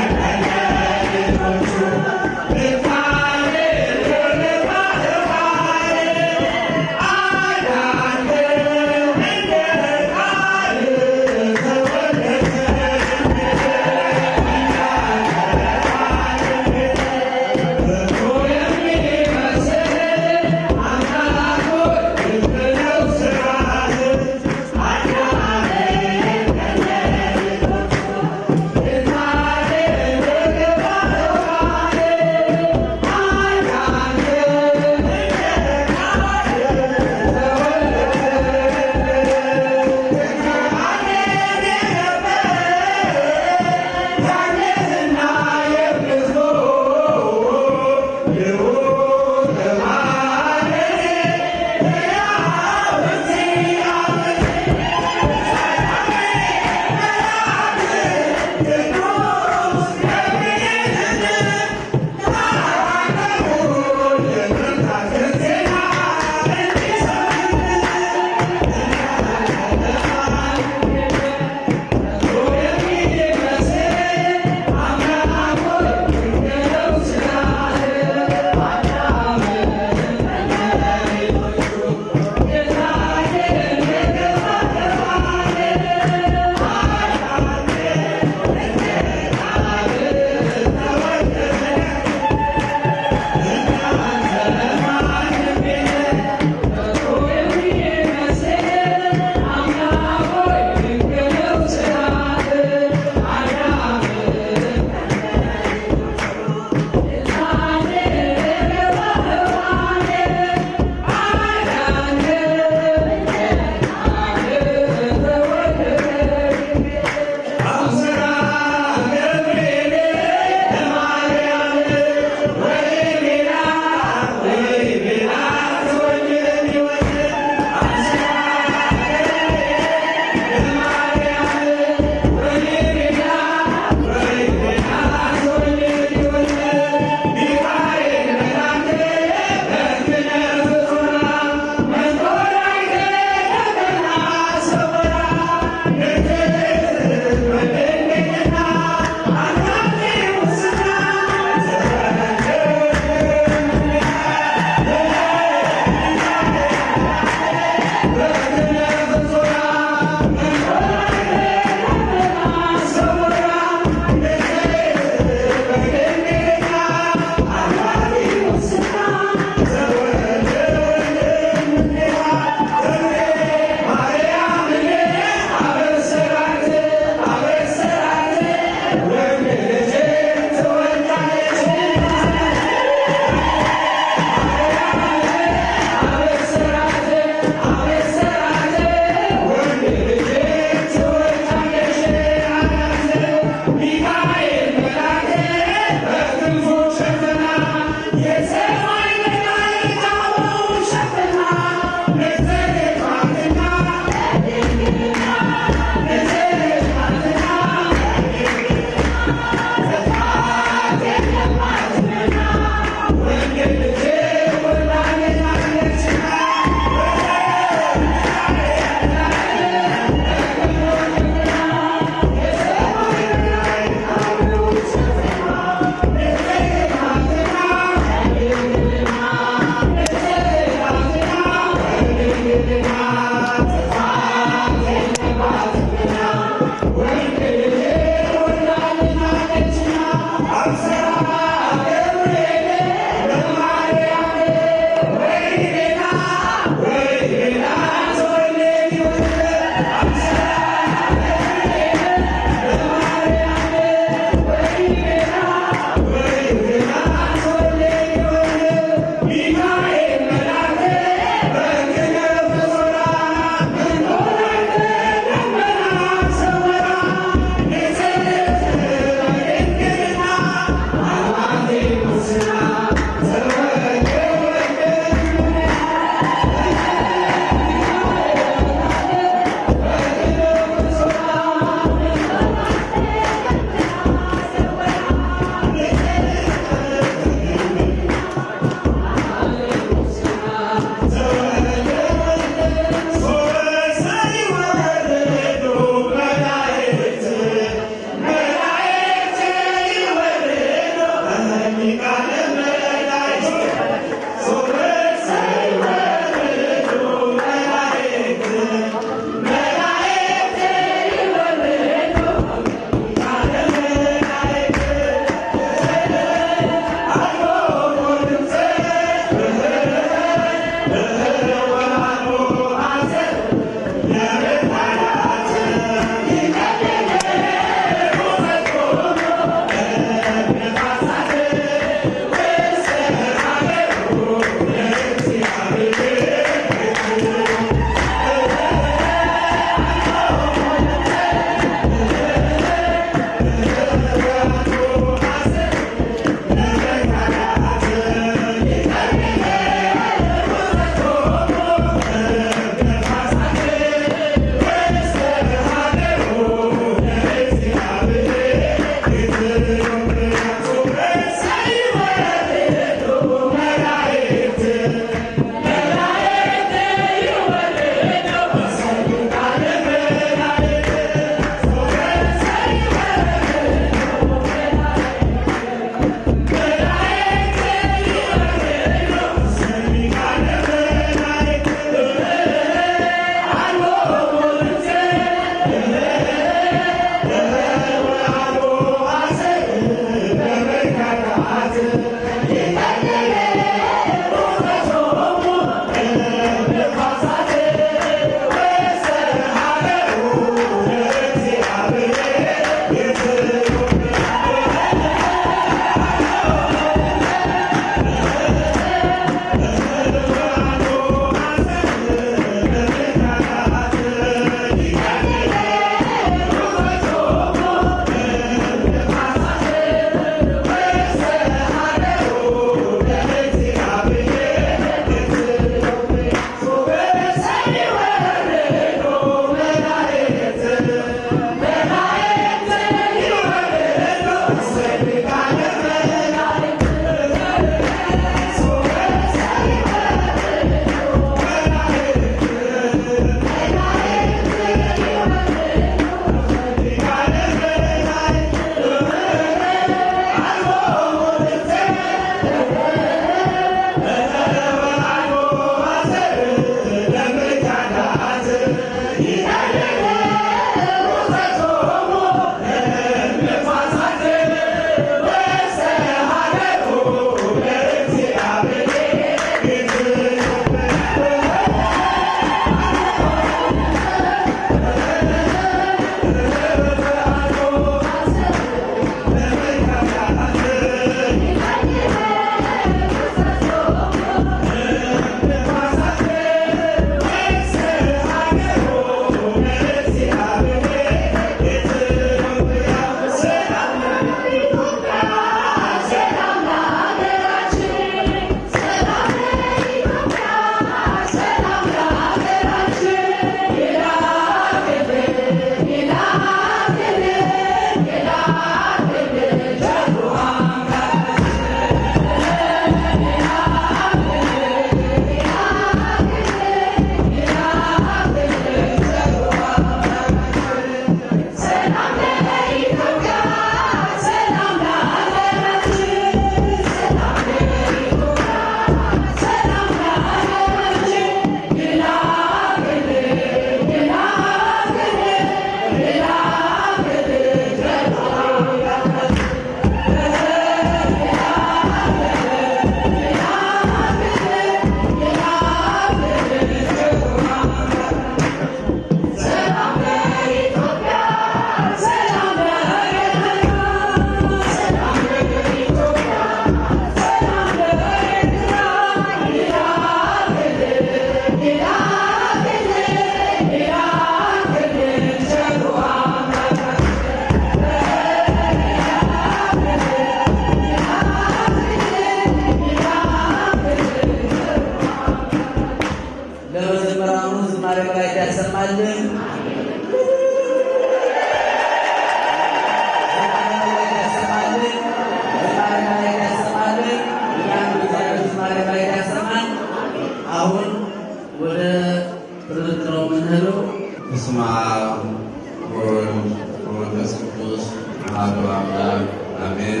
አሐዱ አምላክ አሜን።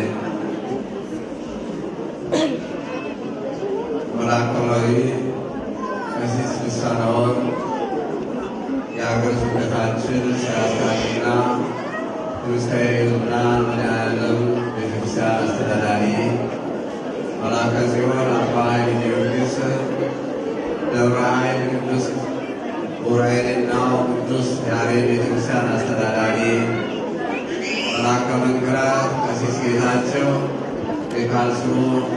መላከማዊ ቀሲስ ልሳነ ወርቅ የሀገር ስብከታችን ስራ አስኪያጅና ትውስታዊ ልዑላን መድኃኔዓለም ቤተክርስቲያን አስተዳዳሪ መላከ ጽዮን አባ ኃይለ ጊዮርጊስ ደብረ ኃይል ቅዱስ ዑራኤልና ቅዱስ ያሬድ ቤተክርስቲያን አስተዳዳሪ መላከ መንክራት ቀሲስ ጌታቸው የካልስሩ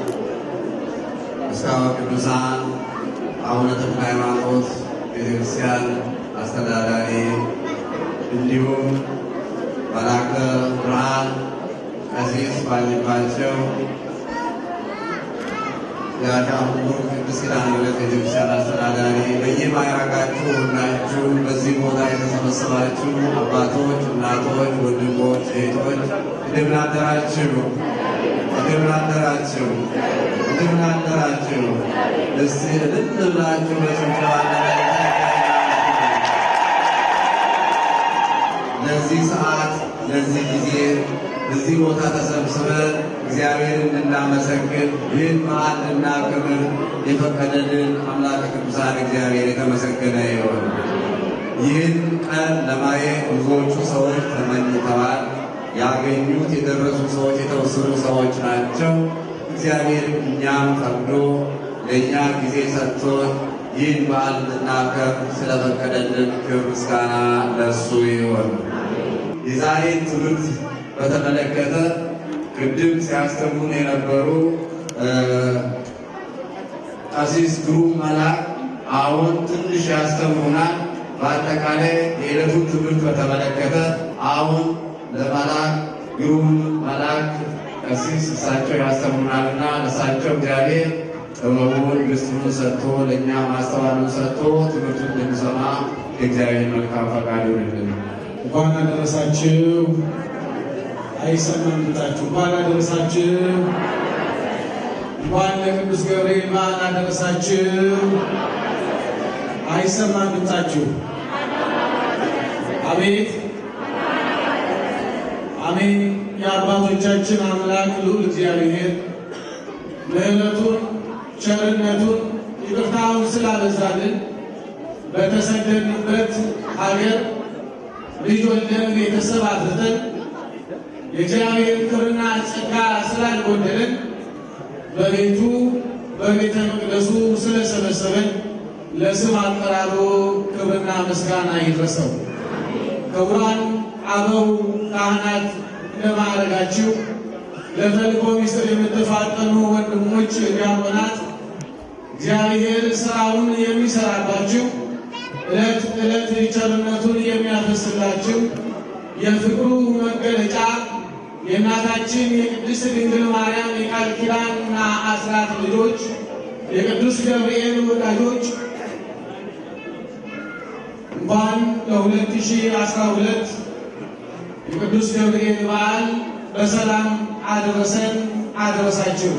እስካሁን ቅዱሳን አቡነ ተክለ ሃይማኖት ቤተክርስቲያን አስተዳዳሪ እንዲሁም መላከ ብርሃን ቀሲስ ባልባቸው የአዳሙር ቅዱስ ኪዳነ ምሕረት ቤተክርስቲያን አስተዳዳሪ በየማዕረጋችሁ ሁላችሁ በዚህ ቦታ የተሰበሰባችሁ አባቶች፣ እናቶች፣ ወንድሞች፣ እህቶች እንደምን አደራችሁ? እንደምን አደራችሁ? እንደምን አደራችሁ? እስቲ እልል ብላችሁ በጭብጨባ ለዚህ ሰዓት ለዚህ ጊዜ እዚህ ቦታ ተሰብስበን እግዚአብሔር እንድናመሰግን ይህን በዓል እንድናከብር የፈቀደልን አምላክ ቅዱሳን እግዚአብሔር የተመሰገነ ይሆን። ይህን ቀን ለማየት ብዙዎቹ ሰዎች ተመኝተዋል። ያገኙት የደረሱ ሰዎች የተወሰኑ ሰዎች ናቸው። እግዚአብሔር እኛም ፈቅዶ ለእኛ ጊዜ ሰጥቶን ይህን በዓል እንድናከብር ስለፈቀደልን ክብር ምስጋና ለእሱ ይሆን። የዛሬን ትምህርት በተመለከተ ቅድም ሲያስተምሩን የነበሩ ቀሲስ ግሩም መላክ አሁን ትንሽ ያስተምሩናል። በአጠቃላይ የዕለቱን ትምህርት በተመለከተ አሁን ለመላክ ግሩም መላክ ቀሲስ እሳቸው ያስተምሩናልና እሳቸው እግዚአብሔር ጥበቡን ግስቱን ሰጥቶ ለእኛ ማስተዋሉን ሰጥቶ ትምህርቱን እንድንሰማ የእግዚአብሔር መልካም ፈቃድ ይሆንልን። እንኳን አደረሳችሁ። አይሰማም ድምጻችሁ። እንኳን አደረሳችሁ። እንኳን ለቅዱስ ገብርኤል በዓል አደረሳችሁ። አይሰማም ድምጻችሁ። አቤት አሜን። የአባቶቻችን አምላክ ልዑል እግዚአብሔር ምሕረቱን ቸርነቱን ይቅርታውን ስላበዛልን በተሰደድንበት ሀገር ልጅ ወልደን ቤተሰብ አፍርተን የእግዚአብሔር ክብርና ጸጋ ስላልጎደለን በቤቱ በቤተ መቅደሱ ስለሰበሰበን ለስም አጠራሩ ክብርና ምስጋና ይድረሰው። ክቡራን አበው ካህናት እንደማዕረጋችሁ ለተልእኮ ሚስጥር የምትፋጠኑ ወንድሞች ዲያቆናት እግዚአብሔር ስራውን የሚሰራባችሁ ዕለት ዕለት ቸርነቱን የሚያፈስላችሁ የፍቅሩ መገለጫ የእናታችን የቅድስት ድንግል ማርያም የቃል ኪዳንና አስራት ልጆች የቅዱስ ገብርኤል ወዳጆች እንኳን ለ2012 የቅዱስ ገብርኤል በዓል በሰላም አደረሰን አደረሳችሁ።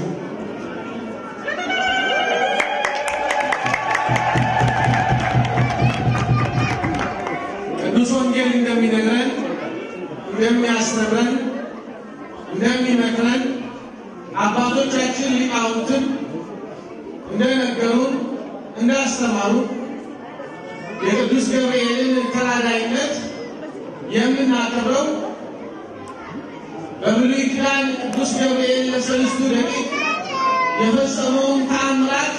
ቅዱስ ወንጌል እንደሚነግረን እንደሚያስተምረን እንደሚመክረን አባቶቻችን ሊቃውንትም እንደነገሩን እንዳስተማሩ የቅዱስ ገብርኤልን ተራዳይነት የምናከብረው በብሉይ ኪዳን ቅዱስ ገብርኤል ለሰለስቱ ደቂቅ የፈጸመውን ተአምራት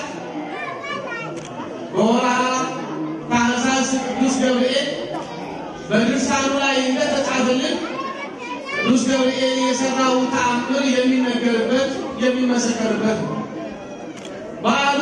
በወርሃ ታኅሳስ ቅዱስ ገብርኤል በድርሳኑ ላይ እንደተጻፈልን ቅዱስ ገብርኤል የሰራው ተአምር የሚነገርበት የሚመሰከርበት ነው። በዓሉ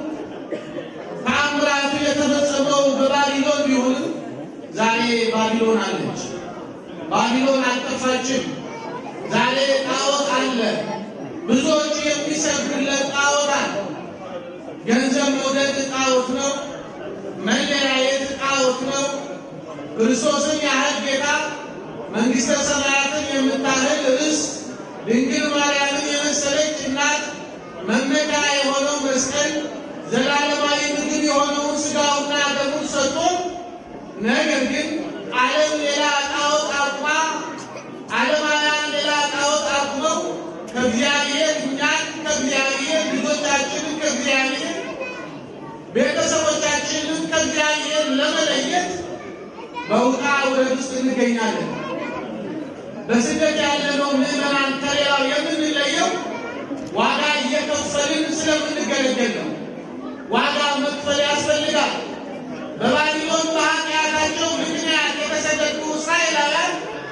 ተአምራቱ የተፈጸመው በባቢሎን ቢሆንም ዛሬ ባቢሎን አለች። ባቢሎን አልጠፋችም። ዛሬ ጣዖት አለ። ብዙዎች የሚሰግዱለት ጣዖት አለ። ገንዘብ መውደድ ጣዖት ነው። መለያየት ጣዖት ነው። ክርስቶስን ያህል ጌታ መንግሥተ ሰማያትን የምታህል ርስ ድንግል ማርያምን የመሰለች እናት መመኪያ የሆነው መስቀል ዘላለማዊ ምግብ የሆነውን ሥጋውና ደሙን ሰጥቶ ነገር ግን ዓለም ሌላ ጣዖት አቁማ ዓለማውያን ሌላ ከእግዚአብሔር እኛን ከእግዚአብሔር ልጆቻችንን ከእግዚአብሔር ቤተሰቦቻችንን ከእግዚአብሔር ለመለየት በውጣ ውረድ ውስጥ እንገኛለን። በስደት ያለነው ምዕመናን ከሌላው የምንለየው ዋጋ እየከፈልን ስለምንገለገል ነው። ዋጋ መክፈል ያስፈልጋል። በባቢሎን በኃጢአታቸው ምክንያት የተሰደዱ እስራኤላውያን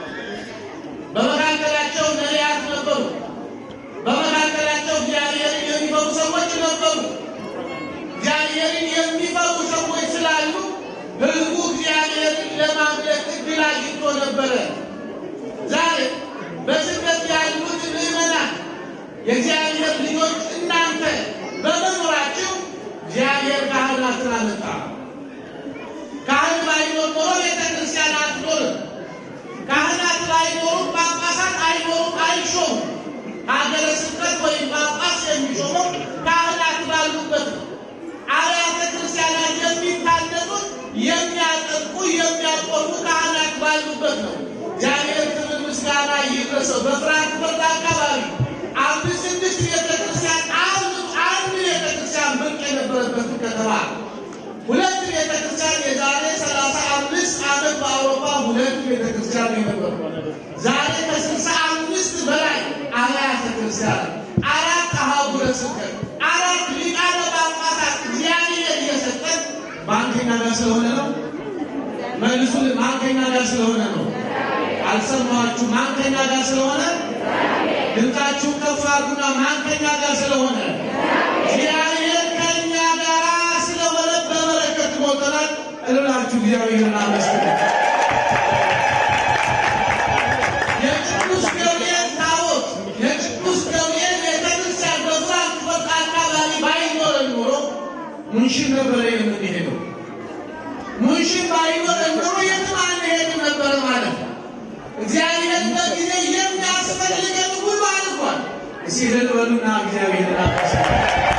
በመካከላቸው ነቢያት ነበሩ። በመካከላቸው እግዚአብሔርን የሚፈሩ ሰዎች ነበሩ። እግዚአብሔርን የሚፈሩ ሰዎች ስላሉ ሕዝቡ እግዚአብሔርን ለማምለክ እድል አግኝቶ ነበረ። ዛሬ በስደት ያሉት ምዕመናን የእግዚአብሔር ልጆች እናንተ በመኖራችሁ እግዚአብሔር ካህናትን አመጣ። ካህን ባይኖር ኖሮ ቤተ ክርስቲያን አትኖርም። ካህናት ባይኖሩም ጳጳሳት አይኖሩም፣ አይሾሙም። ሀገረ ስብከት ወይም ጳጳስ የሚሾመው ካህናት ባሉበት ነው። አብያተ ክርስቲያናት የሚታነጹት የሚያጠቁ የሚያቆሙ ካህናት ባሉበት ነው። እግዚአብሔር ክብር ምስጋና ይድረሰው። በፍራንክፈርት አካባቢ አምስት ስድስት ቤተክርስቲያን አንዱ አንድ ቤተክርስቲያን ብርቅ የነበረበትን ከተማ ሁለት ቤተክርስቲያን የዛሬ ሰላሳ አምስት ዓመት በአውሮፓ ሁለት ቤተክርስቲያን የነበሩ ዛሬ ከስልሳ አምስት በላይ አብያተ ክርስቲያን አራት አህጉረ ስብከት አራት ሊቃነ ጳጳሳት እግዚአብሔር እየሰጠን ማን ከኛ ጋር ስለሆነ ነው? መልሱን ማን ከኛ ጋር ስለሆነ ነው? አልሰማችሁ? ማን ከኛ ጋር ስለሆነ? ድምፃችሁን ከፍ አድርጉና ማን ከኛ ጋር ስለሆነ? እግዚአብሔር ከኛ ጋር ስለሆነ በበረከት ሞልተናል። እልላችሁ እግዚአብሔርን አመስግኑ። የቅዱስ ገብርኤል ታቦት የቅዱስ ገብርኤል ቤተክርስቲያን በፍራንክፈርት አካባቢ ባይኖረን ኖሮ ሙንሽን ነበረ የምንሄደው። ሙንሽን ባይኖረን ኖሮ የትም አንሄድም ነበረ ማለት ነው። እግዚአብሔር በጊዜ የሚያስፈልገን ሁሉ አድርጓል። እስኪ እልል በሉና እግዚአብሔርን አመስግኑ።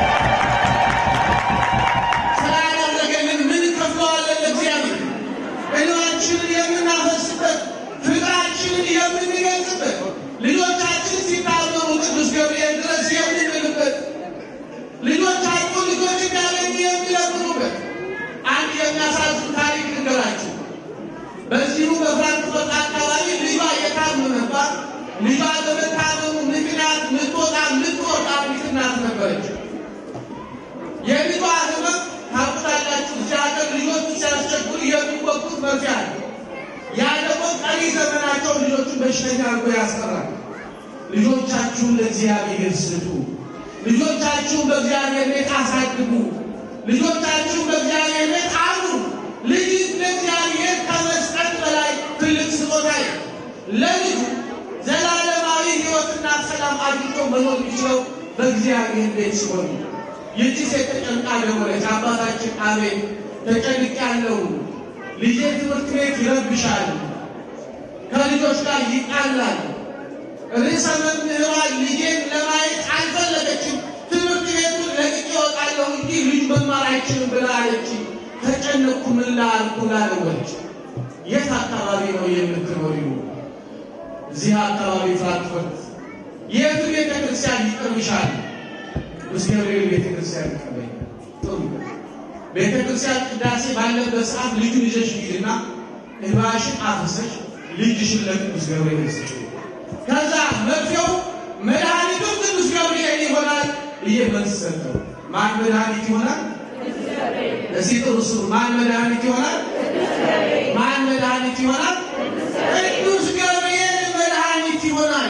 ስላደረገልን ምን ከፍለዋለን ለእግዚአብሔር? እልዋችንን የምናፈስበት ፍቅራችንን የምንገልጽበት ልጆቻችን ሲታመሙ ቅዱስ ገብርኤል ድረስ የምንልበት ልጆቻችሁ ልጆች እንዳገኙ የሚለምኑበት አንድ የሚያሳዝን ታሪክ ልንገራችሁ። በዚሁ በፍራንክፈርት አካባቢ ልጇ የታመመባት ልጇ በመታመሙ ምክንያት ምትወጣ ምትወጣ አንዲት እናት ነበረች። የልጇ ህመም ታውቁታላችሁ። እዚህ ሀገር ልጆቹ ሲያስቸግሩ የሚወጉት መርፌ አለ። ያ ደግሞ ቀሪ ዘመናቸው ልጆቹን በሽተኛ አድርጎ ያስቀራል። ልጆቻችሁን ለእግዚአብሔር ስጡ። ልጆቻችሁን በእግዚአብሔር ቤት አሳድጉ። ልጆቻችሁን በእግዚአብሔር ቤት አሉ። ልጅ ለእግዚአብሔር ከመስጠት በላይ ትልቅ ስጦታ ነው። ለልጁ ዘላለማዊ ሕይወትና ሰላም አግኝቶ መኖር የሚችለው በእግዚአብሔር ቤት ሲሆን ይህቺ ሴት ተጨንቃ ደወለች። አባታችን አቤት፣ ተጨንቄያለሁ። ልጄ ትምህርት ቤት ይረብሻል፣ ከልጆች ጋር ይጣላል። ርዕሰ መምህሯ ልጄን ለማየት አልፈለገችም። ትምህርት ቤቱን ለቅቄ እወጣለሁ እንጂ ልጅ መማር አይችልም ብላ አለች። ተጨነቅኩ፣ ምን ላድርግ ላለች። የት አካባቢ ነው የምትኖሪው? እዚህ አካባቢ ፍራንክፈርት። የቱ ቤተ ክርስቲያን ይቀርብሻል? ቅዱስ ገብርኤል ቤተ ክርስቲያን ይቀበኝ። ጥሩ ቤተ ክርስቲያን ቅዳሴ ባለበት ሰዓት ልጁን ይዘሽ ሂድና እንባሽን አፍሰሽ ልጅሽን ለቅዱስ ገብርኤል ስጪ። ከዛ መርፌው መድኃኒቱ ቅዱስ ገብርኤል ይሆናል። ይሄ መልስ ሰጠው። ማን መድኃኒት ይሆናል? እዚህ ጥሩ ስሩ። ማን መድኃኒት ይሆናል? ማን መድኃኒት ይሆናል? ቅዱስ ገብርኤል መድኃኒት ይሆናል።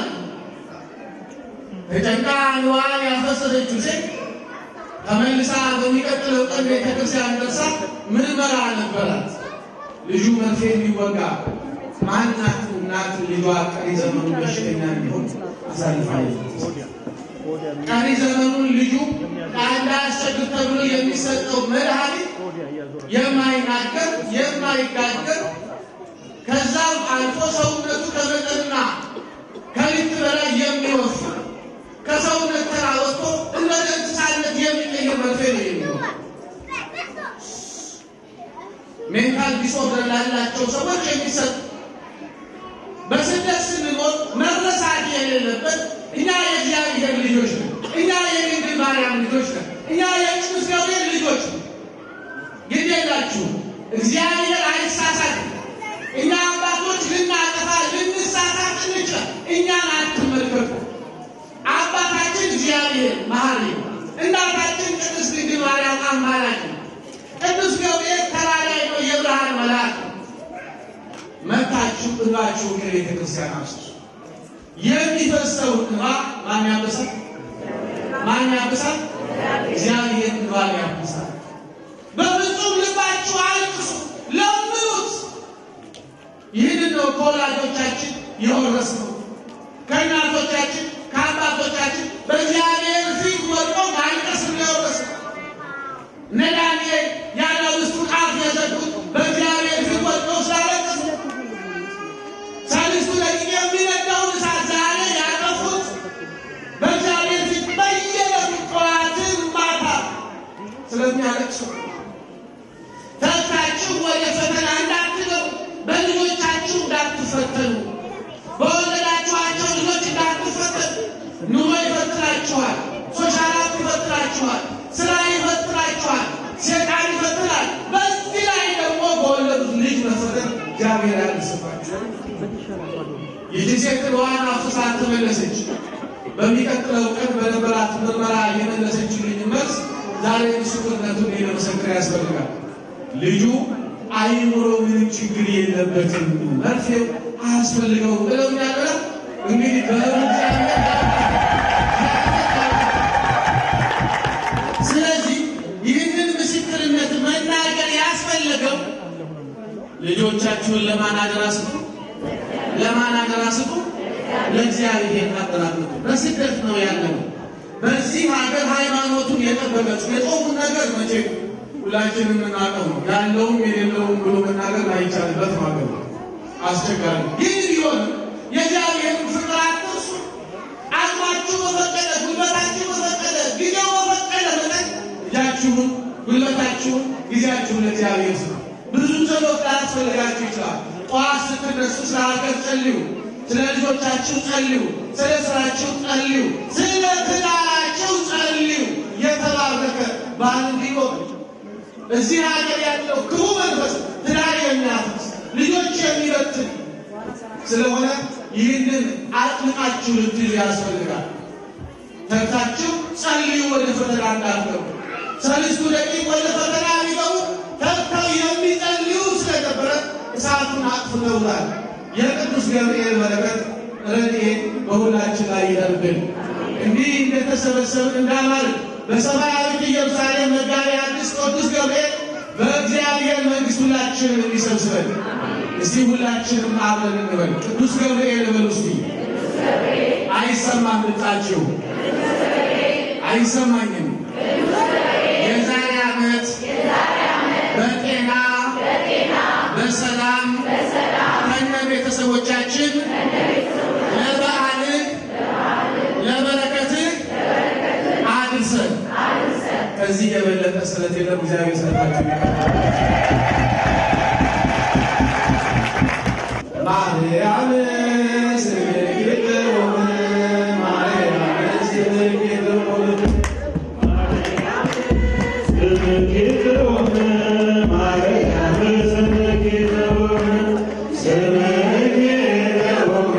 ተጨንቃ ንዋን ያፈሰሰችው ሴት ተመልሳ በሚቀጥለው ቀን ቤተክርስቲያን ደርሳ ምርመራ ነበራት። ልጁ መርፌ የሚወጋ ማናት እናት ልጇ ቀሪ ዘመኑን በሽተኛ እንዲሆን አሳልፋ ቀሪ ዘመኑን ልጁ እንዳያስቸግር ተብሎ የሚሰጠው መድኃኒት የማይናገር የማይጋገር ከዛም አልፎ ሰውነቱ ከመጠንና ከልክ በላይ የሚወፍር ከሰውነት ተራ ወጥቶ እንደ እንስሳነት የሚቀይር መርፌ ነው የሚሆን። ሜንታል ዲስኦርደር ላላቸው ሰዎች የሚሰጥ በስደት ስንኖር መረሳት የሌለበት እኛ የእግዚአብሔር ማርያም ልጆች ነን። እኛ የቅዱስ ገብርኤል ልጆች ነን። ግድ የላችሁ እግዚአብሔር አይሳሳትም። እኛ አባቶች ልናጠፋ ልንሳሳት እንችላል። እኛን አትመልከቱ። አባታችን እግዚአብሔር መሐሪ ነው። እናታችን ቅድስት ድንግል ማርያም አማላጅ ነው። ቅዱስ ገብርኤል ተራዳኢ ነው፣ የብርሃን መልአክ ነው። መታችሁ እንባችሁ ከቤተ ክርስቲያን አፍስሱ። የሚፈሰውን እንባ ማን ያብሳል? ማን ያብሳል? እግዚአብሔር እንባን ያብሳል። በፍጹም ልባችሁ አልቅሱ፣ ለምኑት። ይህንን ነው ከወላጆቻችን የወረስነው ከእናቶቻችን ከአባቶቻችን በእግዚአብሔር ፊት ወድቆ ማልቀስ ነው የወረስነው። እነ ዳንኤል የአናብስቱን አፍ የዘጉት በእግዚአብሔር ፊት ወድቀው ስላለቀሱ፣ ሰለስቱ ደቂቅ የሚነዳውን እሳት ዛሬ ያጠፉት በእግዚአብሔር ፊት በየለቱ ጠዋትን ማታ ስለሚያለቅሱ ተግታችሁ ወደ ፈተና እንዳትገቡ በልጆቻችሁ እንዳትፈተኑ በወለዳችኋቸው ልጆች እንዳትፈተኑ። ኑሮ ይፈትናችኋል፣ ሶሻላት ይፈትናችኋል፣ ስራ ይፈትናችኋል፣ ሴጣን ይፈትናል። በዚህ ላይ ደግሞ በወለዱት ልጅ መፈተን እግዚአብሔር ያነስባችሁ። ይህች ሴት እንባዋን አፍስሳ ተመለሰች። በሚቀጥለው ቀን በነበራት ምርመራ የመለሰችልኝ መልስ ዛሬ ምስክርነቱን ለመሰከር ያስፈልጋል። ልጁ አይምሮ ምንም ችግር የለበትም፣ መርፌው አያስፈልገውም ብለው ያለ እንግዲህ ስለዚህ ይህንን ምስክርነት መናገር ያስፈለገው ልጆቻችሁን ለማን አደራ ስጡ? ለማን አደራ ስጡ? ለእግዚአብሔር አደራ ስጡ። በስደት ነው ያለው። በዚህ ሀገር ሃይማኖቱን የጠበቀች የጾሙን ነገር መቼ ሁላችንም የምናውቀው ነው። ያለውም የሌለውም ብሎ መናገር አይቻልበት ሀገር ነው። አስቸጋሪ ይህ ቢሆን የእግዚአብሔርን ፍቅር አትርሱ። አቅማችሁ በፈቀደ ጉልበታችሁ በፈቀደ ጊዜው በፈቀደ መጠን እጃችሁን፣ ጉልበታችሁን፣ ጊዜያችሁን ለእግዚአብሔር ስጡ። ብዙ ጸሎት ላያስፈልጋችሁ ይችላል። ጠዋት ስትነሱ ስለ ሀገር ጸልዩ፣ ስለ ልጆቻችሁ ጸልዩ፣ ስለ ስራችሁ ጸልዩ፣ ስለ ትዳራችሁ ጸልዩ። የተባረከ ባል እንዲኖር እዚህ ሀገር ያለው ክፉ መንፈስ ትዳር የሚያፈርስ ልጆች የሚበትን ስለሆነ ይህንን አጥብቃችሁ ልትይዙ ያስፈልጋል። ተግታችሁ ጸልዩ፣ ወደ ፈተና እንዳትገቡ። ሰለስቱ ደቂቅ ወደ ፈተና ቢገቡ ተግተው የሚጸልዩ ስለነበረ እሳቱን አጥፍተውታል። የቅዱስ ገብርኤል በረከት ረድኤት በሁላችን ላይ ይደርብን። እንዲህ እንደተሰበሰብን እንዳማር በሰማያዊት ኢየሩሳሌም መጋቢ አዲስ ቅዱስ ገብርኤል በእግዚአብሔር መንግሥት ሁላችንን እንዲሰብስበን። እስቲ ሁላችንም አብረን እንበል። ቅዱስ ገብርኤል በሉ እስቲ። አይሰማም ድምፃችሁ፣ አይሰማኝም። የዛሬ ዓመት በጤና በሰላም ከነ ቤተሰቦቻችን ለበዓልህ ለበረከትህ አድርሰን ከዚህ የበለጠ ስለት የለም። እግዚአብሔር ሰጣችሁ። ማርያም ስምክት ወም ማርያም ስምክት ወም Thank you.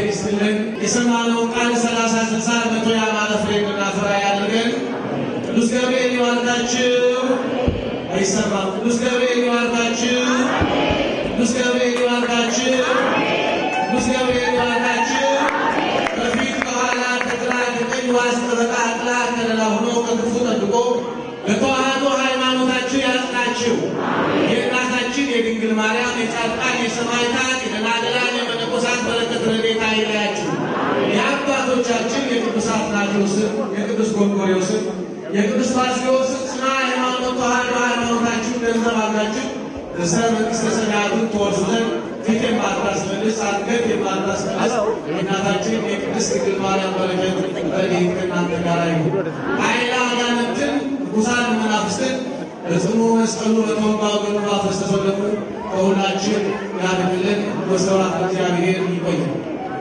ይስጥልን። የሰማነውን ቃል ሰላሳ ስልሳ መቶ ያማረ ፍሬ እንድናፈራ ያድርገን። ቅዱስ ገብርኤል ይባርካችሁ። አይሰማም። ቅዱስ ገብርኤል ይባርካችሁ። ቅዱስ ገብርኤል ይባርካችሁ። ቅዱስ ገብርኤል ይባርካችሁ። በፊት ከኋላ ከግራ ከቀኝ ዋስ ጠበቃ ጥላ ከለላ ሆኖ ከክፉ ጠብቆ በተዋህዶ ሃይማኖታችሁ ያጽናችሁ። የእናታችን የድንግል ማርያም የጻድቃን የሰማዕታት የደናግላን የመነኮሳት በረከት ረድኤታ አይለያችሁ። የአባቶቻችን የቅዱስ አትናቴዎስን የቅዱስ ጎርጎርዮስን የቅዱስ ባስልዮስን ጽና ሃይማኖት ተዋህዶ ሃይማኖታችሁን ገንዘብ አድርጋችሁ እስከ መንግሥተ ሰማያትን ትወርሱ ዘንድ ፊት የማታስመልስ አንገት የማታስመልስ የእናታችን የቅድስት ድንግል ማርያም በረከት ረድኤት ከእናንተ ጋር ይሁን። ኃይለ አጋንንትን ርኩሳን መናፍስትን በጽኑ መስቀሉ በተወጋው ገኑ ባፈሰሰው ደሙ ከሁላችን ያድንልን። ወስብሐት ለእግዚአብሔር። ይቆያል።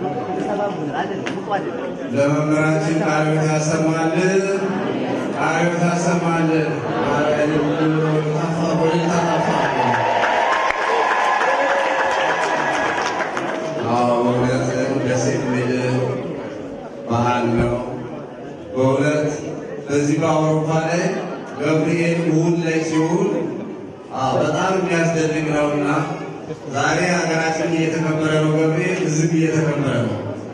ለመምህራችን ቃሉን ያሰማልን፣ ቃሉን ያሰማልን። አዎ በእውነት ደስ የሚል ባህል ነው። በእውነት በዚህ በአውሮፓ ላይ ገብርኤል እሑድ ላይ ሲውል አዎ በጣም የሚያስደንቅ ነውና ዛሬ ሀገራችን እየተከበረ ነው። ገብርኤል እዚህም እየተከበረ ነው።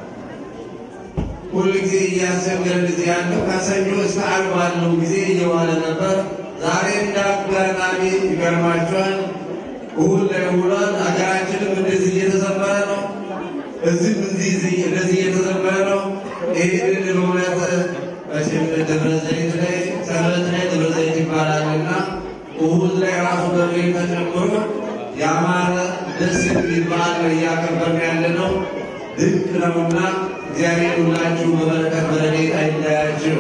ሁል ጊዜ እያስቸገረን እዚህ ያለው ከሰኞ እስከ ዓርብ ባለው ጊዜ እየዋለ ነበር። ዛሬ እንደ አጋጣሚ ይገርማቸዋል እሑድ ላይ ውሏል። ሀገራችንም እንደዚህ እየተዘመረ ነው። እዚህም እዚህ እንደዚህ እየተዘመረ ነው። ይህንን በእውነት መቼም ደብረ ዘይት ላይ ሰንበት ላይ ደብረ ዘይት ይባላልና እሑድ ላይ ራሱ ገብርኤል ተጨምሮ ያማረ ደስ የሚል በዓል ነው እያከበርን ያለ ነው። ድንቅ ነውና እግዚአብሔር ሁላችሁ በበረከት በረድኤት አይለያችሁ።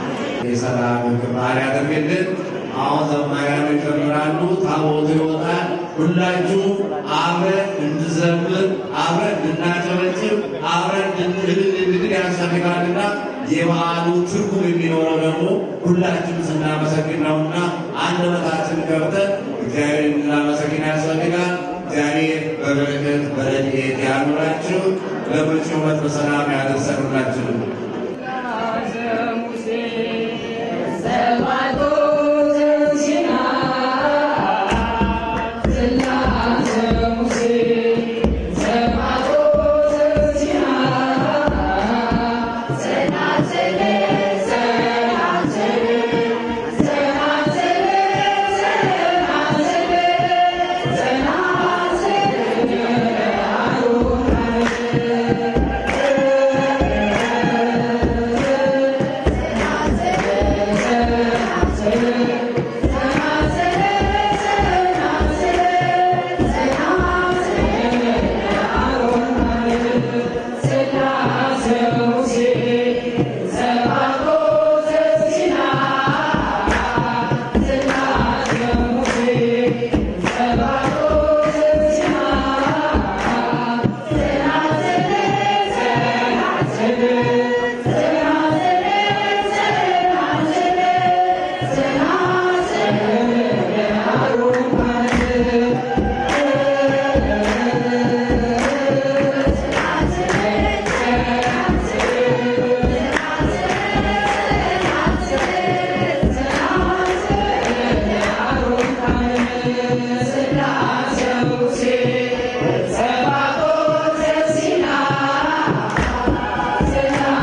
የሰላም ክባር ያደርግልን። አሁን ዘማሪያኑ ይጨምራሉ፣ ታቦቱ ይወጣል። ሁላችሁ አብረን እንድዘምር፣ አብረን እንድናጨበጭብ፣ አብረን እንድንል ያስፈልጋልና የበዓሉ ትርጉም የሚኖረው ደግሞ ሁላችን ስናመሰግን ነውና አንደበታችን ከፍተን እግዚአብሔር እንድናመሰግን ያስፈልጋል። እግዚአብሔር በበረከት በረድኤት ያኑራችሁ። ለመጪው ዓመት በሰላም ያደርሰን ሁላችንም። Thank you.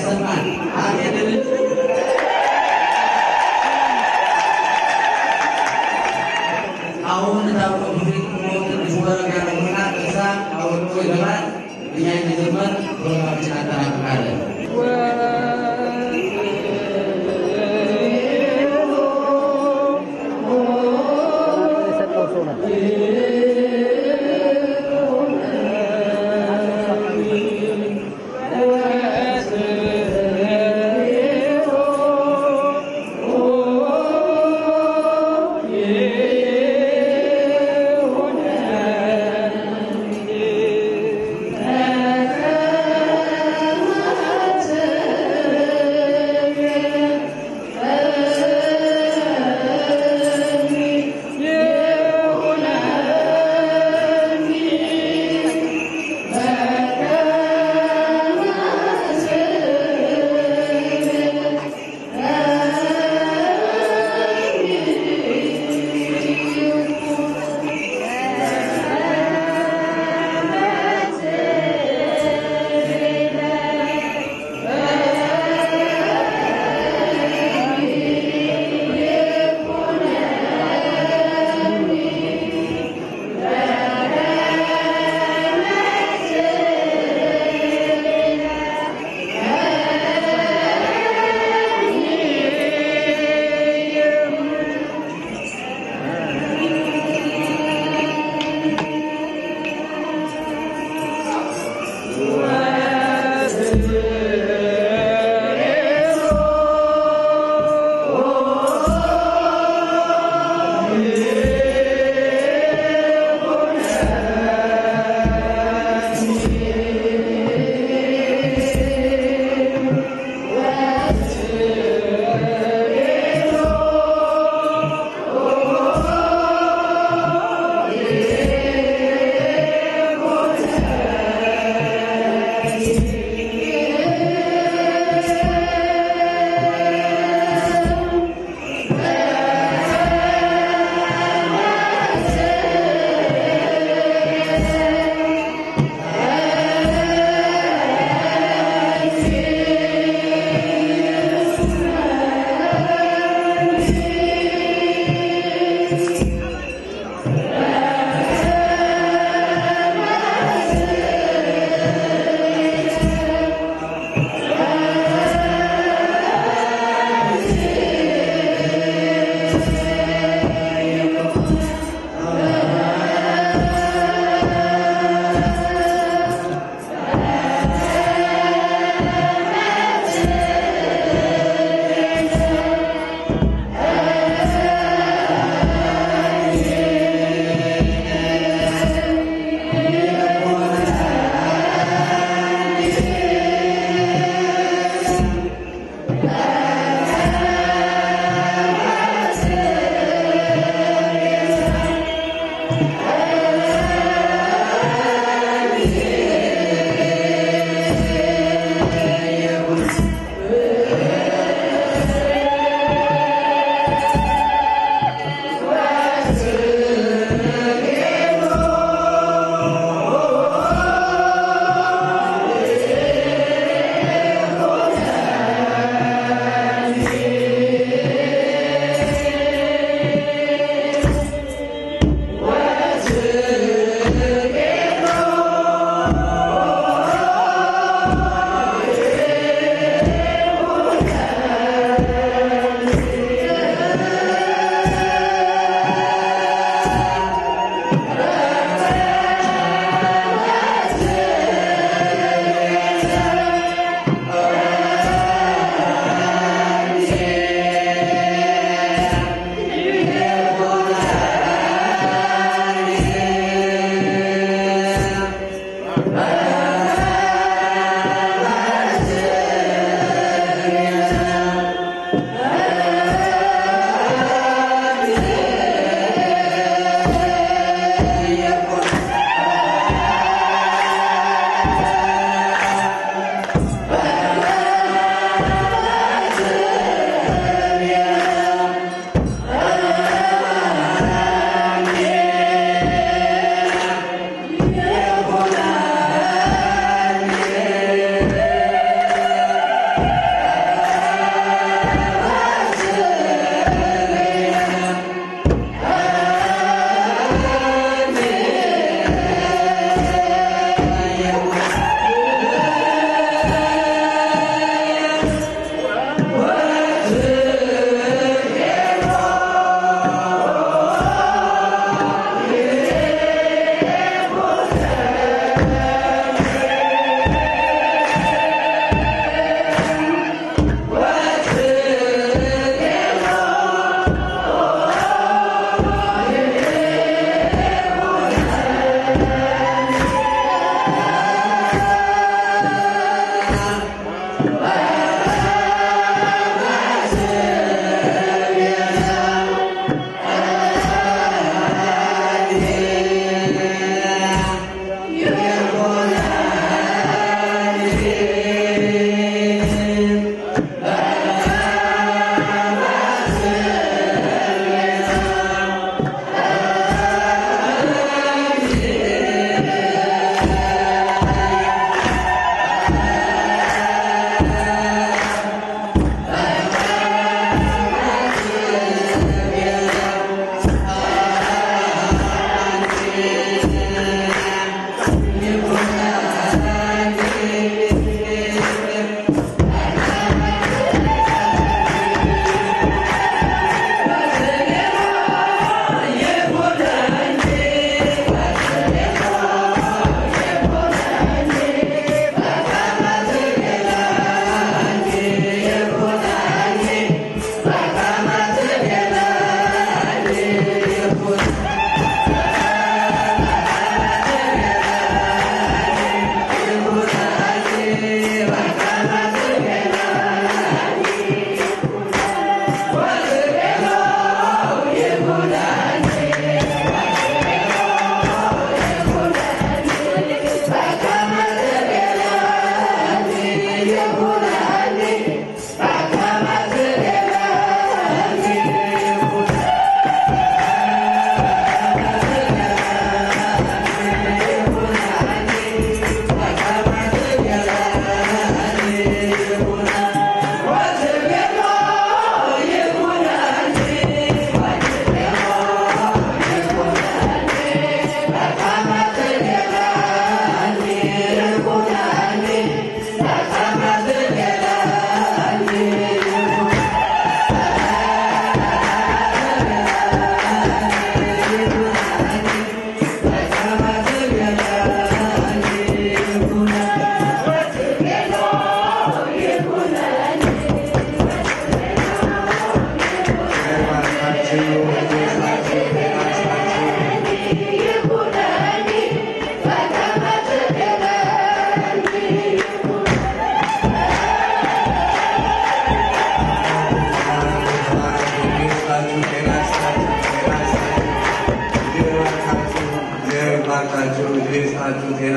ያሰማል። አሜን። አሁን ታውቀው ፊት ትንሽ ወረጋ ነውና እዛ አውርቶ ይገባል። እኛ የመጀመር ፕሮግራማችን አጠናቅቃለን። Yeah.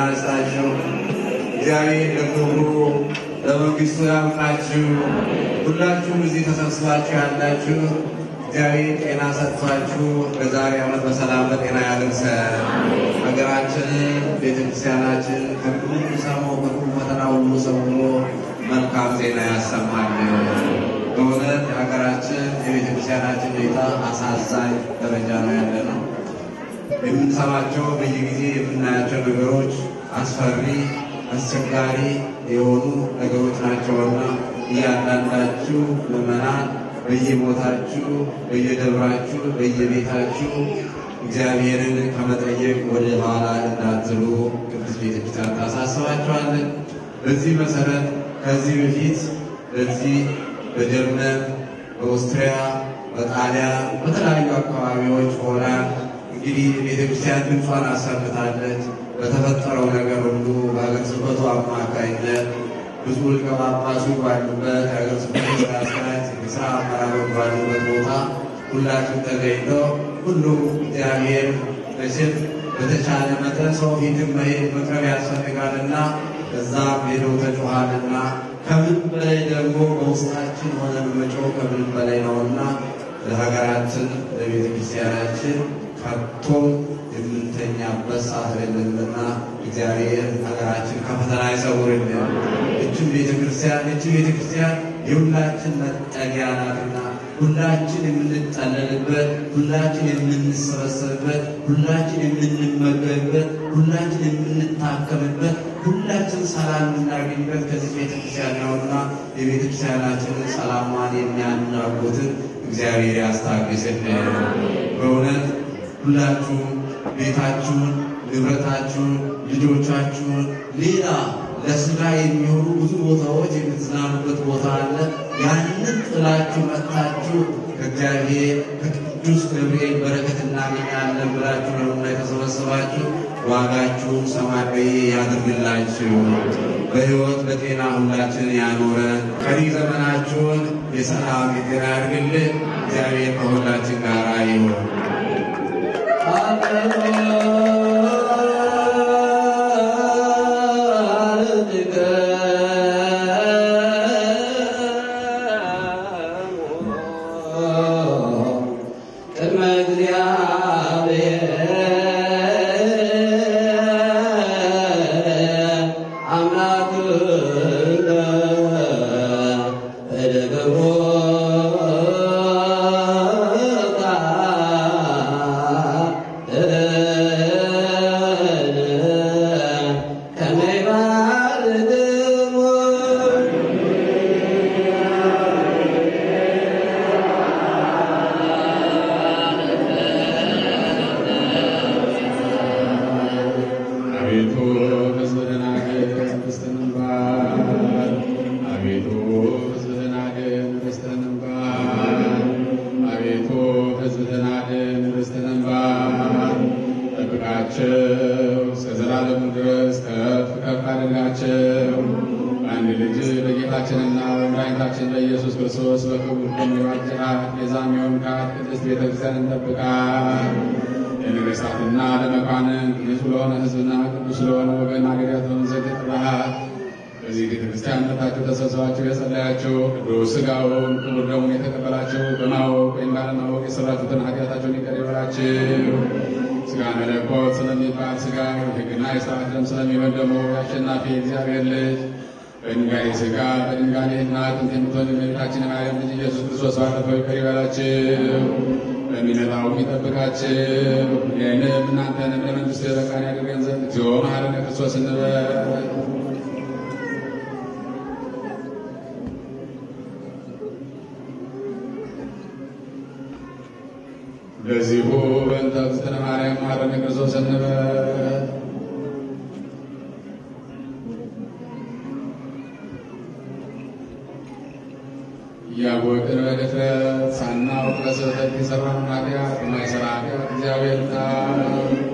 ያንሳችሁ። እግዚአብሔር ለክብሩ ለመንግስቱ ያብቃችሁ። ሁላችሁም እዚህ ተሰብስባችሁ ያላችሁ እግዚአብሔር ጤና ሰጥቷችሁ በዛሬ ዓመት በሰላም በጤና ያደርሰን። ሀገራችንን ቤተክርስቲያናችን ከሁሉ ሰሞ ከሁሉ ፈተና ሁሉ ሰውሎ መልካም ዜና ያሰማልን። በእውነት የሀገራችን የቤተክርስቲያናችን ሁኔታ አሳዛኝ ደረጃ ነው ያለ ነው። የምንሰማቸው በየጊዜ የምናያቸው ነገሮች አስፈሪ፣ አስቸጋሪ የሆኑ ነገሮች ናቸውና እያንዳንዳችሁ ምዕመናን በየቦታችሁ፣ በየደብራችሁ፣ በየቤታችሁ እግዚአብሔርን ከመጠየቅ ወደ ኋላ እንዳትሉ ቅዱስ ቤተክርስቲያን ታሳስባችኋለን። በዚህ መሰረት ከዚህ በፊት በዚህ በጀርመን፣ በኦስትሪያ፣ በጣሊያን በተለያዩ አካባቢዎች ሆና እንግዲህ ቤተክርስቲያን ድምጿን አሰምታለች። በተፈጠረው ነገር ሁሉ በሀገረ ስብከቱ አማካኝነት ብዙ ሊቀ ጳጳሱ ባሉበት የሀገረ ስብከቱ ስራ አስኪያጅ የስራ አመራሮች ባሉበት ቦታ ሁላችን ተገኝተው ሁሉም እግዚአብሔር መቼም በተቻለ መጠን ሰው ፊትም መሄድ መቅረብ ያስፈልጋልና እዛም ሄደው ተጮኋልና ከምን በላይ ደግሞ በውስጣችን ሆነን መጮህ ከምንም በላይ ነውና ለሀገራችን ለቤተ ክርስቲያናችን ከቶም የምንተኛበት ሰዓት የለንና እግዚአብሔር ሀገራችን ከፈተና ይሰውርልን። እችን ቤተ ክርስቲያን እችን ቤተ ክርስቲያን የሁላችን መጠጊያ ናትና ሁላችን የምንጠለልበት፣ ሁላችን የምንሰበሰብበት፣ ሁላችን የምንመገብበት፣ ሁላችን የምንታከምበት፣ ሁላችን ሰላም የምናገኝበት ከዚህ ቤተክርስቲያን ነውና የቤተክርስቲያናችንን ሰላሟን የሚያናጉትን እግዚአብሔር ያስታግስልን። በእውነት ሁላችሁም ቤታችሁን፣ ንብረታችሁን፣ ልጆቻችሁን ሌላ ለስጋ የሚሆኑ ብዙ ቦታዎች የምትዝናኑበት ቦታ አለ። ያንን ጥላችሁ መጥታችሁ ከእግዚአብሔር ከቅዱስ ገብርኤል በረከት እናገኛለን ብላችሁ ነውና የተሰበሰባችሁ። ዋጋችሁን ሰማያዊ ያድርግላችሁ። በሕይወት በጤና ሁላችንን ያኖረን። ቀሪ ዘመናችሁን የሰላም የጤና ያድርግልን። እግዚአብሔር ከሁላችን ጋር ይሁን። ቅድመ እግዚአብሔር አምላክነ በደገብሮታ ከመ ይባርክሙ አቤቱ ሕዝብህን አድን፣ ርስትህን ባርክ። አቤቱ ሕዝብህን አድን፣ ርስትህን ባርክ። አቤቱ ሕዝብህን አድን፣ ርስትህን ባርክ። ጠብቃቸው፣ እስከ ዘላለሙ ድረስ ከፍ ከፍ አድርጋቸው። አንድ ልጅ በጌታችንና በመድኃኒታችን በኢየሱስ ክርስቶስ በክቡር ደሙ የዋጀሃት የዛም የሆንካት ቅድስት ቤተክርስቲያንን ጠብቃት። ለነገሥታትና ለመኳንንት ንጹሕ ለሆነ ሕዝብና ቅዱስ ለሆነ ወገን አገሪያት ትሆን ዘንድ ጠራሃት። በዚህ ቤተ ክርስቲያን መጥታችሁ ተሰብስባችሁ የጸለያችሁ ቅዱስ ሥጋውን ክቡር ደሙን የተቀበላችሁ በማወቅ ወይም ባለማወቅ የሰራችሁትን ኃጢአታችሁን ይቅር ይበላችሁ። ሥጋ መለኮት ስለሚባል ሥጋ ሕግና የሥርዓት ደም ስለሚሆን ደግሞ የአሸናፊ እግዚአብሔር ልጅ በድንጋሌ ሥጋ በድንጋሌ እናት ጥንት የምትሆን የእመቤታችን የማርያም ልጅ ኢየሱስ ክርስቶስ ባለፈው ይቅር ይበላችሁ በሚመጣው የሚጠብቃችሁ ይህንም እናንተንም ለመንግሥቱ የበቃን ያደርገን ዘንድ እግዚኦ መሐረነ ክርስቶስ እንበል። በዚሁ በእንተ እግዝእትነ ማርያም መሐረነ ክርስቶስ እንበል። እያወቅን በድፍረት ሳናውቅ በስህተት የሠራነውን ኃጢአት የማይሠራ ኃጢአት እግዚአብሔር ይፍታ።